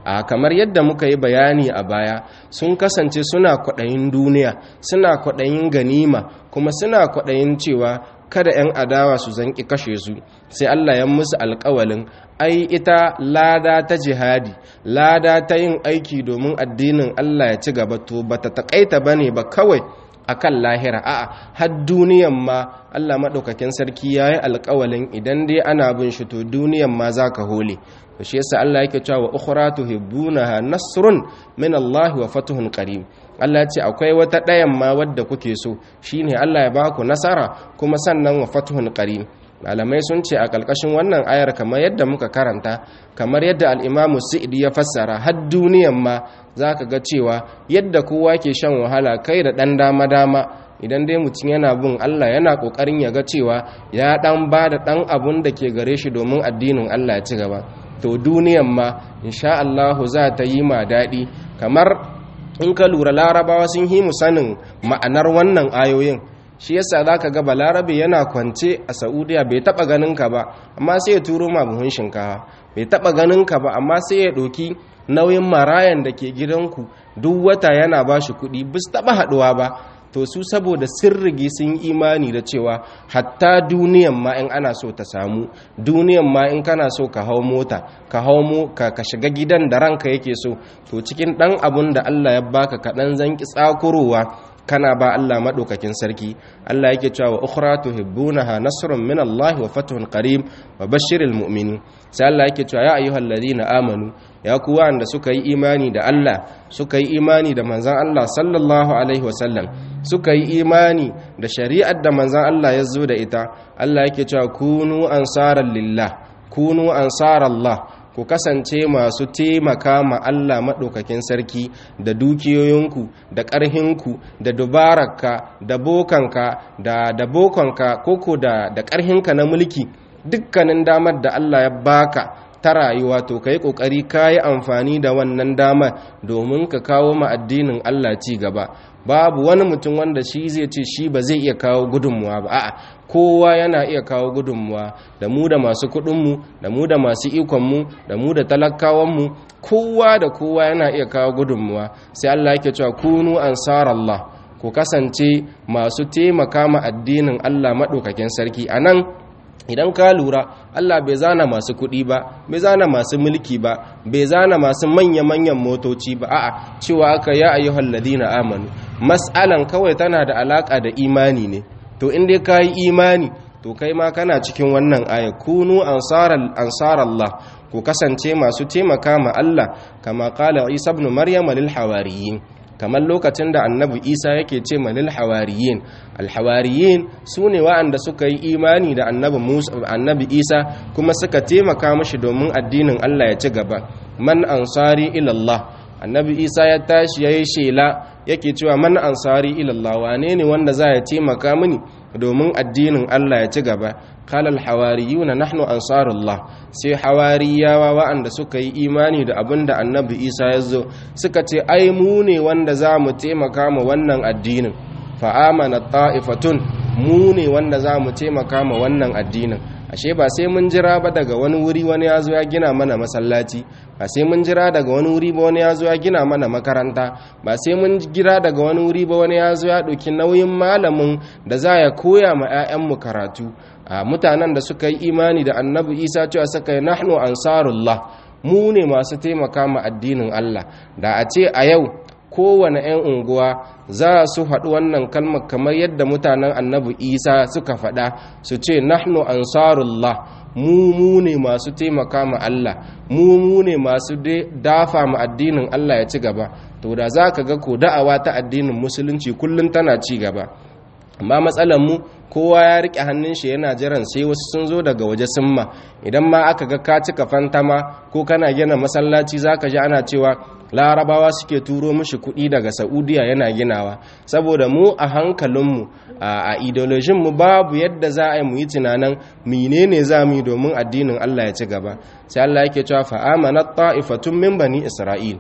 a kamar yadda muka yi bayani a baya sun kasance suna kwaɗayin duniya suna kwaɗayin ganima kuma suna kwaɗayin cewa kada 'yan adawa su zanki kashe su sai Allah ya musu alƙawalin ai ita lada ta jihadi lada ta yin aiki domin addinin Allah ya ci gaba to bata takaita bane ba kawai akan lahira a'a har duniyan ma Allah madaukakin sarki yayi alƙawalin idan dai ana bin shi to duniyan ma zaka hole to shi yasa Allah yake cewa ukhra tuhibbunaha nasrun min Allah wa fatuhun qarib Allah ya ce akwai wata ɗayan ma wadda kuke so shine Allah ya baku nasara kuma sannan wa fatuhun qarib malamai sun ce a ƙarƙashin wannan ayar kamar yadda muka karanta kamar yadda al'imamu sa'idi ya fassara har duniyan ma za ka ga cewa yadda kowa ke shan wahala kai da ɗan dama-dama idan dai mutum yana bin Allah yana ƙoƙarin ya ga cewa ya ɗan ba da ɗan abun da ke gare shi domin addinin Allah ya ci gaba to duniyan ma insha Allahu za ta yi ma daɗi kamar in ka lura larabawa sun yi mu sanin ma'anar wannan ayoyin shi yasa za ka ga balarabe yana kwance a saudiya bai taba ganin ka ba amma sai ya turo ma buhun shinkawa bai taba ganin ka ba amma sai ya ɗauki nauyin marayan da ke gidanku duk wata yana ba shi kuɗi bis taba haɗuwa ba to su saboda sirrigi sun imani da cewa hatta duniyan ma in ana so ta samu duniyan ma in kana so ka hau mota ka hau mu ka, ka shiga gidan da ranka yake so to cikin ɗan abun da Allah ya baka kaɗan zanki tsakurowa kana ba Allah maɗaukakin sarki Allah yake cewa wa ukhra tuhibbunaha nasrun min Allah wa fathun qarib wa bashiril mu'minin sai Allah yake cewa ya ayyuhal ladina amanu ya ku wanda suka yi imani da Allah suka yi imani da manzon Allah sallallahu alaihi wasallam suka yi imani da shari'ar da manzon Allah ya zo da ita Allah yake cewa kunu ansaran lillah kunu ansarallah ku kasance masu taimaka ma Allah maɗaukakin sarki da dukiyoyinku da ƙarhinku da dubararka da bokanka da da bokanka koko da da ƙarhinka na mulki dukkanin damar da Allah ya baka ta rayuwa to kai kokari kayi amfani da wannan damar domin ka kawo ma addinin Allah ci gaba babu wani mutum wanda shi zai ce shi ba zai iya kawo gudunmuwa ba a'a kowa yana iya kawo gudunmuwa da mu da masu kuɗinmu da mu da masu ikonmu da mu da talakawanmu kowa da kowa yana iya kawo gudunmuwa sai Allah yake cewa kunu ansarallah ku kasance masu taimaka ma addinin Allah maɗaukakin sarki anan idan ka lura Allah bai zana masu kuɗi ba bai zana masu mulki ba bai zana masu manya-manyan motoci ba a'a cewa aka ya ayyuhal ladina amanu mas'alan kawai tana da alaka da imani ne to in dai kai imani to kai ma kana cikin wannan aya kunu ansaral ansarallah ku kasance masu taimaka ma Allah kama qala Isa ibn Maryam lil hawariyin kamar lokacin da annabi isa yake ce malil hawariyin alhawariyin su ne wa'anda suka yi imani da annabi isa kuma suka taimaka mashi domin addinin allah ya ci gaba man ansari ilallah annabi isa ya tashi ya yi shela yake cewa man ansari ilallah wane ne wanda za ya taimaka mini domin addinin allah ya ci gaba kalal hawariyuna nahnu ansarullah sai hawariyawa wa'anda suka yi imani da abin da annabi isa ya zo suka ce ai mu ne wanda za mu taimaka ma wannan addinin fa'amana ta'ifatun mu ne wanda za mu taimaka ma wannan addinin ashe ba sai mun jira ba daga wani wuri wani ya zo ya gina mana masallaci ba sai mun jira daga wani wuri ba wani ya zo ya gina mana makaranta ba sai mun jira daga wani wuri ba wani ya zo ya ɗauki nauyin malamin da za ya koya ma 'ya'yanmu karatu a mutanen da suka yi imani da annabi isa cewa suka yi nahnu ansarullah mu ne masu taimaka ma addinin allah da a ce a yau kowane 'yan unguwa za su haɗu wannan kalmar kamar yadda mutanen annabi isa suka faɗa su ce nahnu ansarullah mu mu ne masu taimaka ma allah mu mu ne masu dafa ma addinin allah ya ci gaba to da za ka ga ko da'awa ta addinin musulunci kullum tana ci gaba amma matsalar mu kowa ya rike hannun shi yana jiran sai wasu sun zo daga waje sun ma idan ma aka ga ka cika fantama ko kana gina masallaci zaka ji ana cewa larabawa suke turo mishi kuɗi daga saudiya yana ginawa saboda mu a hankalinmu a ideolojin mu babu yadda za a yi mu yi tunanin menene za mu yi domin addinin allah ya ci gaba sai allah yake cewa fa amanat ta'ifatun min bani isra'il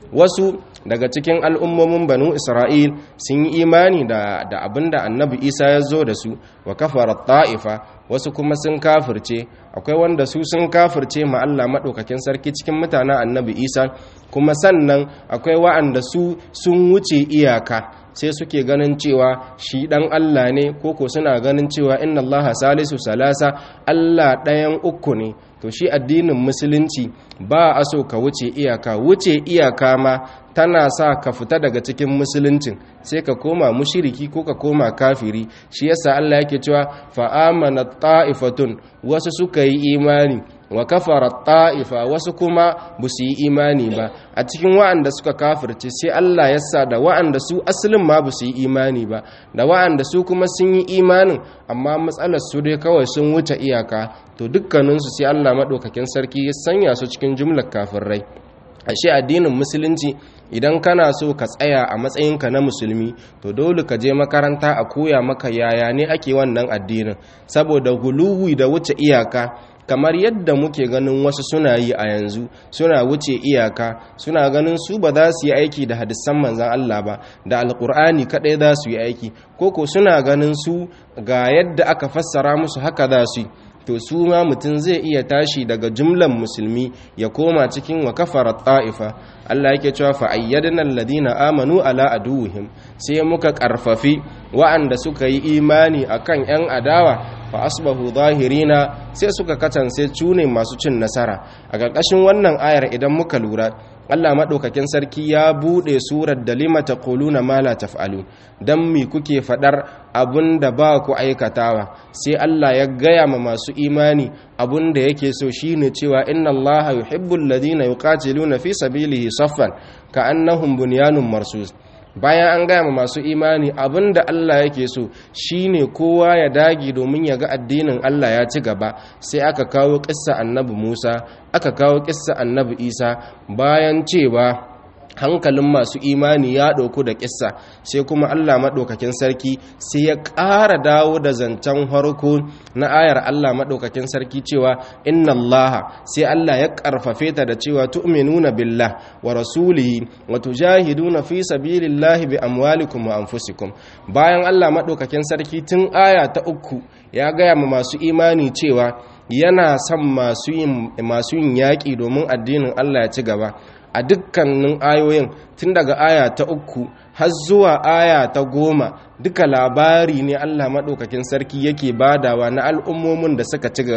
wasu daga cikin al'ummomin banu isra'il sun yi imani da da abinda annabi isa ya zo da su wa kafara ta'ifa wasu kuma sun kafirce akwai wanda su sun kafirce ma Allah maɗaukakin sarki cikin mutanen annabi isa kuma sannan akwai wa'anda su sun wuce iyaka sai suke ganin cewa shi ɗan Allah ne koko suna ganin cewa inna Allah salisu salasa Allah ɗayan uku ne to shi addinin musulunci ba a so ka wuce iyaka wuce iyaka ma tana sa ka fita daga cikin musuluncin sai ka koma mushiriki ko ka koma kafiri shi yasa Allah yake cewa fa amana ta'ifatun wasu suka yi imani wa kafara ta'ifa wasu kuma ba su yi imani ba a cikin wa'anda suka kafirce sai Allah ya sa da wa'anda su asalin ma ba su yi imani ba da wa'anda su kuma sun yi imanin amma matsalar su dai kawai sun wuce iyaka to dukkaninsu sai Allah maɗaukakin sarki ya sanya su cikin jumlar kafirai ashe addinin musulunci idan kana so ka tsaya a matsayinka na musulmi to dole ka je makaranta a koya maka yaya ne ake wannan addinin saboda guluwi da wuce iyaka kamar yadda muke ganin wasu suna yi a yanzu suna wuce iyaka suna ganin su ba za su yi aiki da hadisan manzan Allah ba da alkur'ani kaɗai za su yi aiki koko suna ganin su ga yadda aka fassara musu haka za su yi to su ma mutum zai iya tashi daga jumlan musulmi ya koma cikin wa kafara ta'ifa Allah yake cewa fa ayyadna alladhina amanu ala aduwwihim sai muka karfafi wa'anda suka yi imani akan yan adawa fa asbahu zahirina sai suka katance cune masu cin nasara a ƙarƙashin wannan ayar idan muka lura Allah maɗaukakin sarki ya buɗe surar da lima ta ƙuluna ma la taf'alu don mi kuke faɗar abun da ba ku aikatawa sai Allah ya gaya ma masu imani abun da yake so shine cewa inna Allah yuhibbul ladina yuqatiluna fi sabilihi saffan ka'annahum bunyanun marsus bayan an gaya ma masu imani abin da Allah yake so shine kowa ya dage domin ya ga addinin Allah ya ci gaba sai aka kawo kissa annabi Musa aka kawo kissa annabi Isa bayan cewa hankalin masu imani ya ɗauku da ƙissa sai kuma Allah maɗaukakin sarki sai ya ƙara dawo da zancen harko na ayar Allah maɗaukakin sarki cewa inna Allah sai Allah ya ƙarfafe ta da cewa tu'minuna billah wa rasulihi wa tujahiduna fi sabilillahi bi amwalikum wa anfusikum bayan Allah maɗaukakin sarki tun aya ta uku ya gaya ma masu imani cewa yana son masu yin yaƙi domin addinin Allah ya ci gaba a dukkanin ayoyin tun daga aya ta uku har zuwa aya ta goma duka labari ne Allah maɗaukakin sarki yake badawa na al'ummomin da suka ci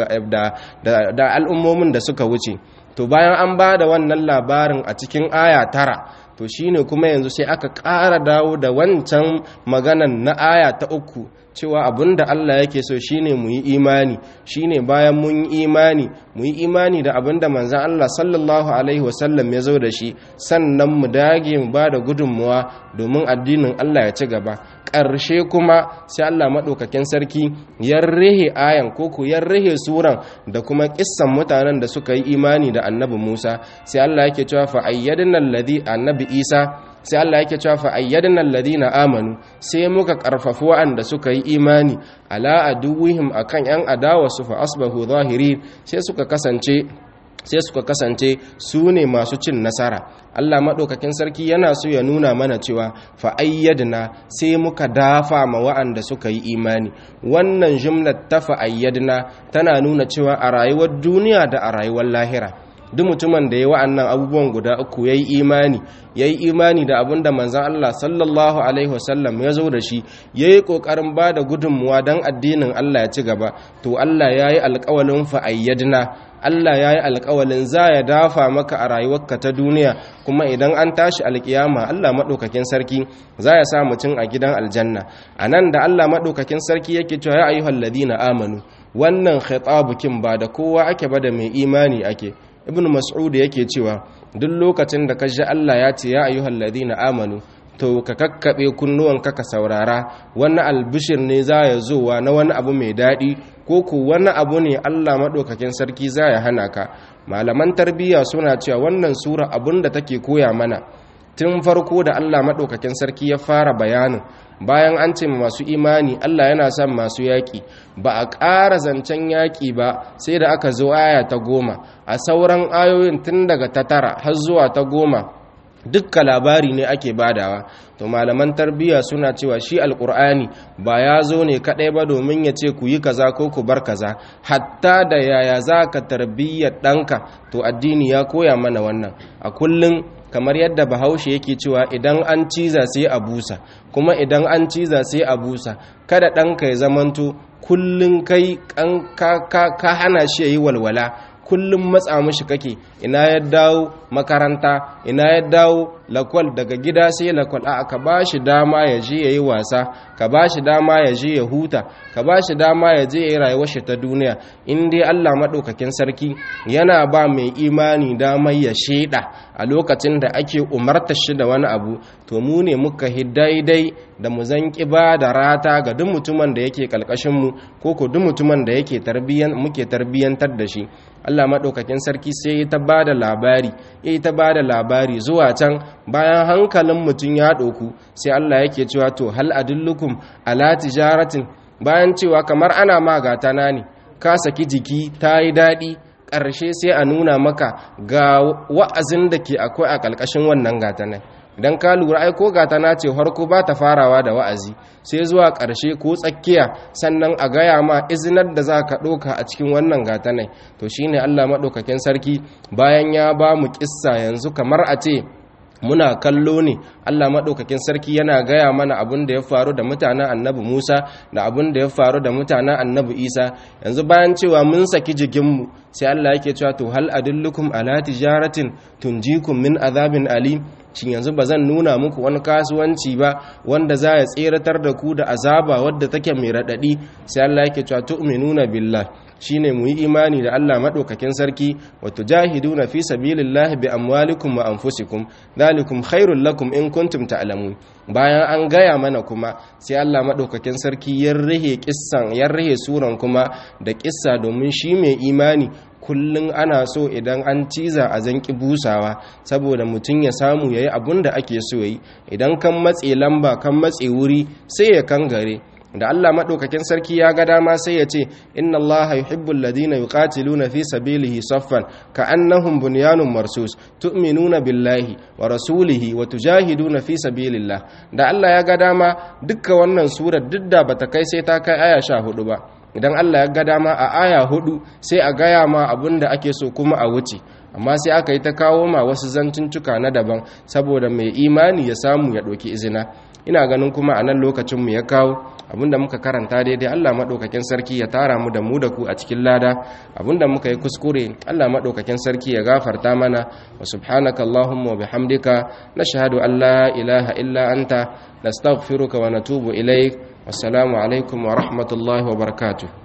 da al'ummomin da suka wuce to bayan an ba da wannan labarin a cikin aya tara to shine kuma yanzu sai aka ƙara dawo da wancan maganan na aya ta uku cewa abinda Allah yake so shine mu yi imani shine bayan mun yi imani mu yi imani da abinda manzon Allah sallallahu alaihi wasallam ya zo da shi sannan mu dage mu bada gudunmuwa domin addinin Allah ya ci gaba ƙarshe kuma sai Allah maɗaukakin sarki ya rihe ayan koko ya rihe suran da kuma kissan mutanen da suka yi imani da annabi Musa sai Allah yake cewa fa ayyadna alladhi annabi Isa sai Allah yake cewa fa ayyadna alladhina amanu sai muka karfafu wa'anda suka yi imani ala aduwihim akan yan adawa su fa asbahu zahiri sai suka kasance sai suka kasance su ne masu cin nasara Allah maɗaukakin sarki yana so ya nuna mana cewa fa'ayyadna sai muka dafa ma wa'anda suka yi imani wannan jumlar ta fa'ayyadna tana nuna cewa a rayuwar duniya da a rayuwar lahira duk mutumin da ya wa'annan abubuwan guda uku ya yi imani ya yi imani da abin da manzan Allah sallallahu Alaihi wasallam ya zo da shi ya yi ƙoƙarin ba da gudunmuwa don addinin Allah ya ci gaba to Allah ya yi alƙawalin fa'ayyadna Allah ya yi alƙawalin za ya dafa maka a rayuwarka ta duniya kuma idan an tashi alƙiyama Allah maɗaukakin sarki za ya sa mutum a gidan aljanna a nan da Allah maɗaukakin sarki yake cewa ya ayyuhal ladina amanu wannan khitabukin ba da kowa ake ba da mai imani ake ibn mas'ud yake cewa duk lokacin da ka ji Allah ya ce ya ayyuhal ladina amanu to ka kakkabe kunnuwanka ka saurara wani albishir ne za ya zowa na wani abu mai daɗi ko ku wani abu ne Allah maɗaukakin sarki za ya hana ka malaman tarbiyya suna cewa wannan sura abun da take koya mana tun farko da Allah maɗaukakin sarki ya fara bayanin bayan an ce masu imani Allah yana son masu yaƙi ba a ƙara zancen yaƙi ba sai da aka zo aya ta goma a sauran ayoyin tun daga ta tara har zuwa ta goma dukka labari ne ake badawa to malaman tarbiyya suna cewa shi alkur'ani ba ya zo ne kadai ba domin ya ce ku yi kaza ko ku bar kaza hatta da yaya za ka tarbiyyar ɗanka to addini ya koya mana wannan a kullum kamar yadda bahaushe yake cewa idan an ciza sai a busa kuma idan an ciza sai a busa kada ɗanka ya zamanto kullum kai ka hana shi ya yi walwala kullum matsa mishi kake ina ya dawo makaranta ina ya dawo lakwal daga gida sai lakwal a ka ba shi dama ya je ya yi wasa ka ba shi dama ya je ya huta ka ba shi dama ya je ya yi rayuwar shi ta duniya in dai Allah maɗaukakin sarki yana ba mai imani damar ya sheda a lokacin da ake umarta shi da wani abu to mu ne muka hi daidai da mu zan ba da rata ga duk mutumin da yake kalkashin mu ko ko duk mutumin da yake tarbiyyan muke tarbiyyantar da shi Allah maɗaukakin sarki sai ya ta ba da labari ya ta ba da labari zuwa can bayan hankalin mutum ya ɗauku sai Allah yake cewa to hal adullukum ala tijaratin bayan cewa kamar ana magatana ne ka saki jiki ta yi daɗi ƙarshe sai a nuna maka ga wa'azin da ke akwai a ƙalƙashin wannan gatanan idan ka lura ai ko gatana ce harko ba ta farawa da wa'azi sai zuwa ƙarshe ko tsakiya sannan a gaya ma izinar da za ka ɗauka a cikin wannan gatanai to shine allah maɗaukakin sarki bayan ya ba mu ƙissa yanzu kamar a ce muna kallo ne Allah maɗaukakin sarki yana gaya mana abin da ya faru da mutanen annabi Musa da abin da ya faru da mutanen annabi Isa yanzu bayan cewa mun saki jikinmu sai Allah yake cewa to hal adullukum ala tijaratin tunjikum min azabin alim shin yanzu ba zan nuna muku wani kasuwanci ba wanda za ya tseratar da ku da azaba wadda take mai raɗaɗi sai Allah yake cewa tu'minuna billah shine mu yi imani da Allah madaukakin sarki wa tujahiduna fi sabilillahi bi amwalikum wa anfusikum dhalikum khairul lakum in kuntum ta'lamun bayan an gaya mana kuma sai Allah madaukakin sarki ya rihe kissan ya rihe suran kuma da kissa domin shi mai imani kullum ana so idan an ciza a zanki busawa saboda mutum ya samu yayi abun da ake so yi idan kan matse lamba kan matse wuri sai ya kangare da Allah madaukakin sarki ya ga dama sai ya ce inna Allah yuhibbul ladina yuqatiluna fi sabilihi saffan ka'annahum bunyanun marsus tu'minuna billahi wa rasulihi wa tujahiduna fi sabilillah da Allah ya ga dama dukkan wannan surar duk da bata kai sai ta kai aya 14 ba idan Allah ya ga dama a aya hudu sai a gaya ma abin da ake so kuma a wuce amma sai aka yi ta kawo ma wasu zantuntuka na daban saboda mai imani ya samu ya ɗauki izina ina ganin kuma a nan lokacinmu ya kawo abinda muka karanta daidai Allah maɗaukakin sarki ya tara mu da mu da ku a cikin lada abinda muka yi kuskure Allah maɗaukakin sarki ya gafarta mana wa subhanaka Allahumma wa bihamdika nashhadu an la ilaha illa anta nastaghfiruka wa natubu ilaik wassalamu alaikum wa rahmatullahi wa barakatuh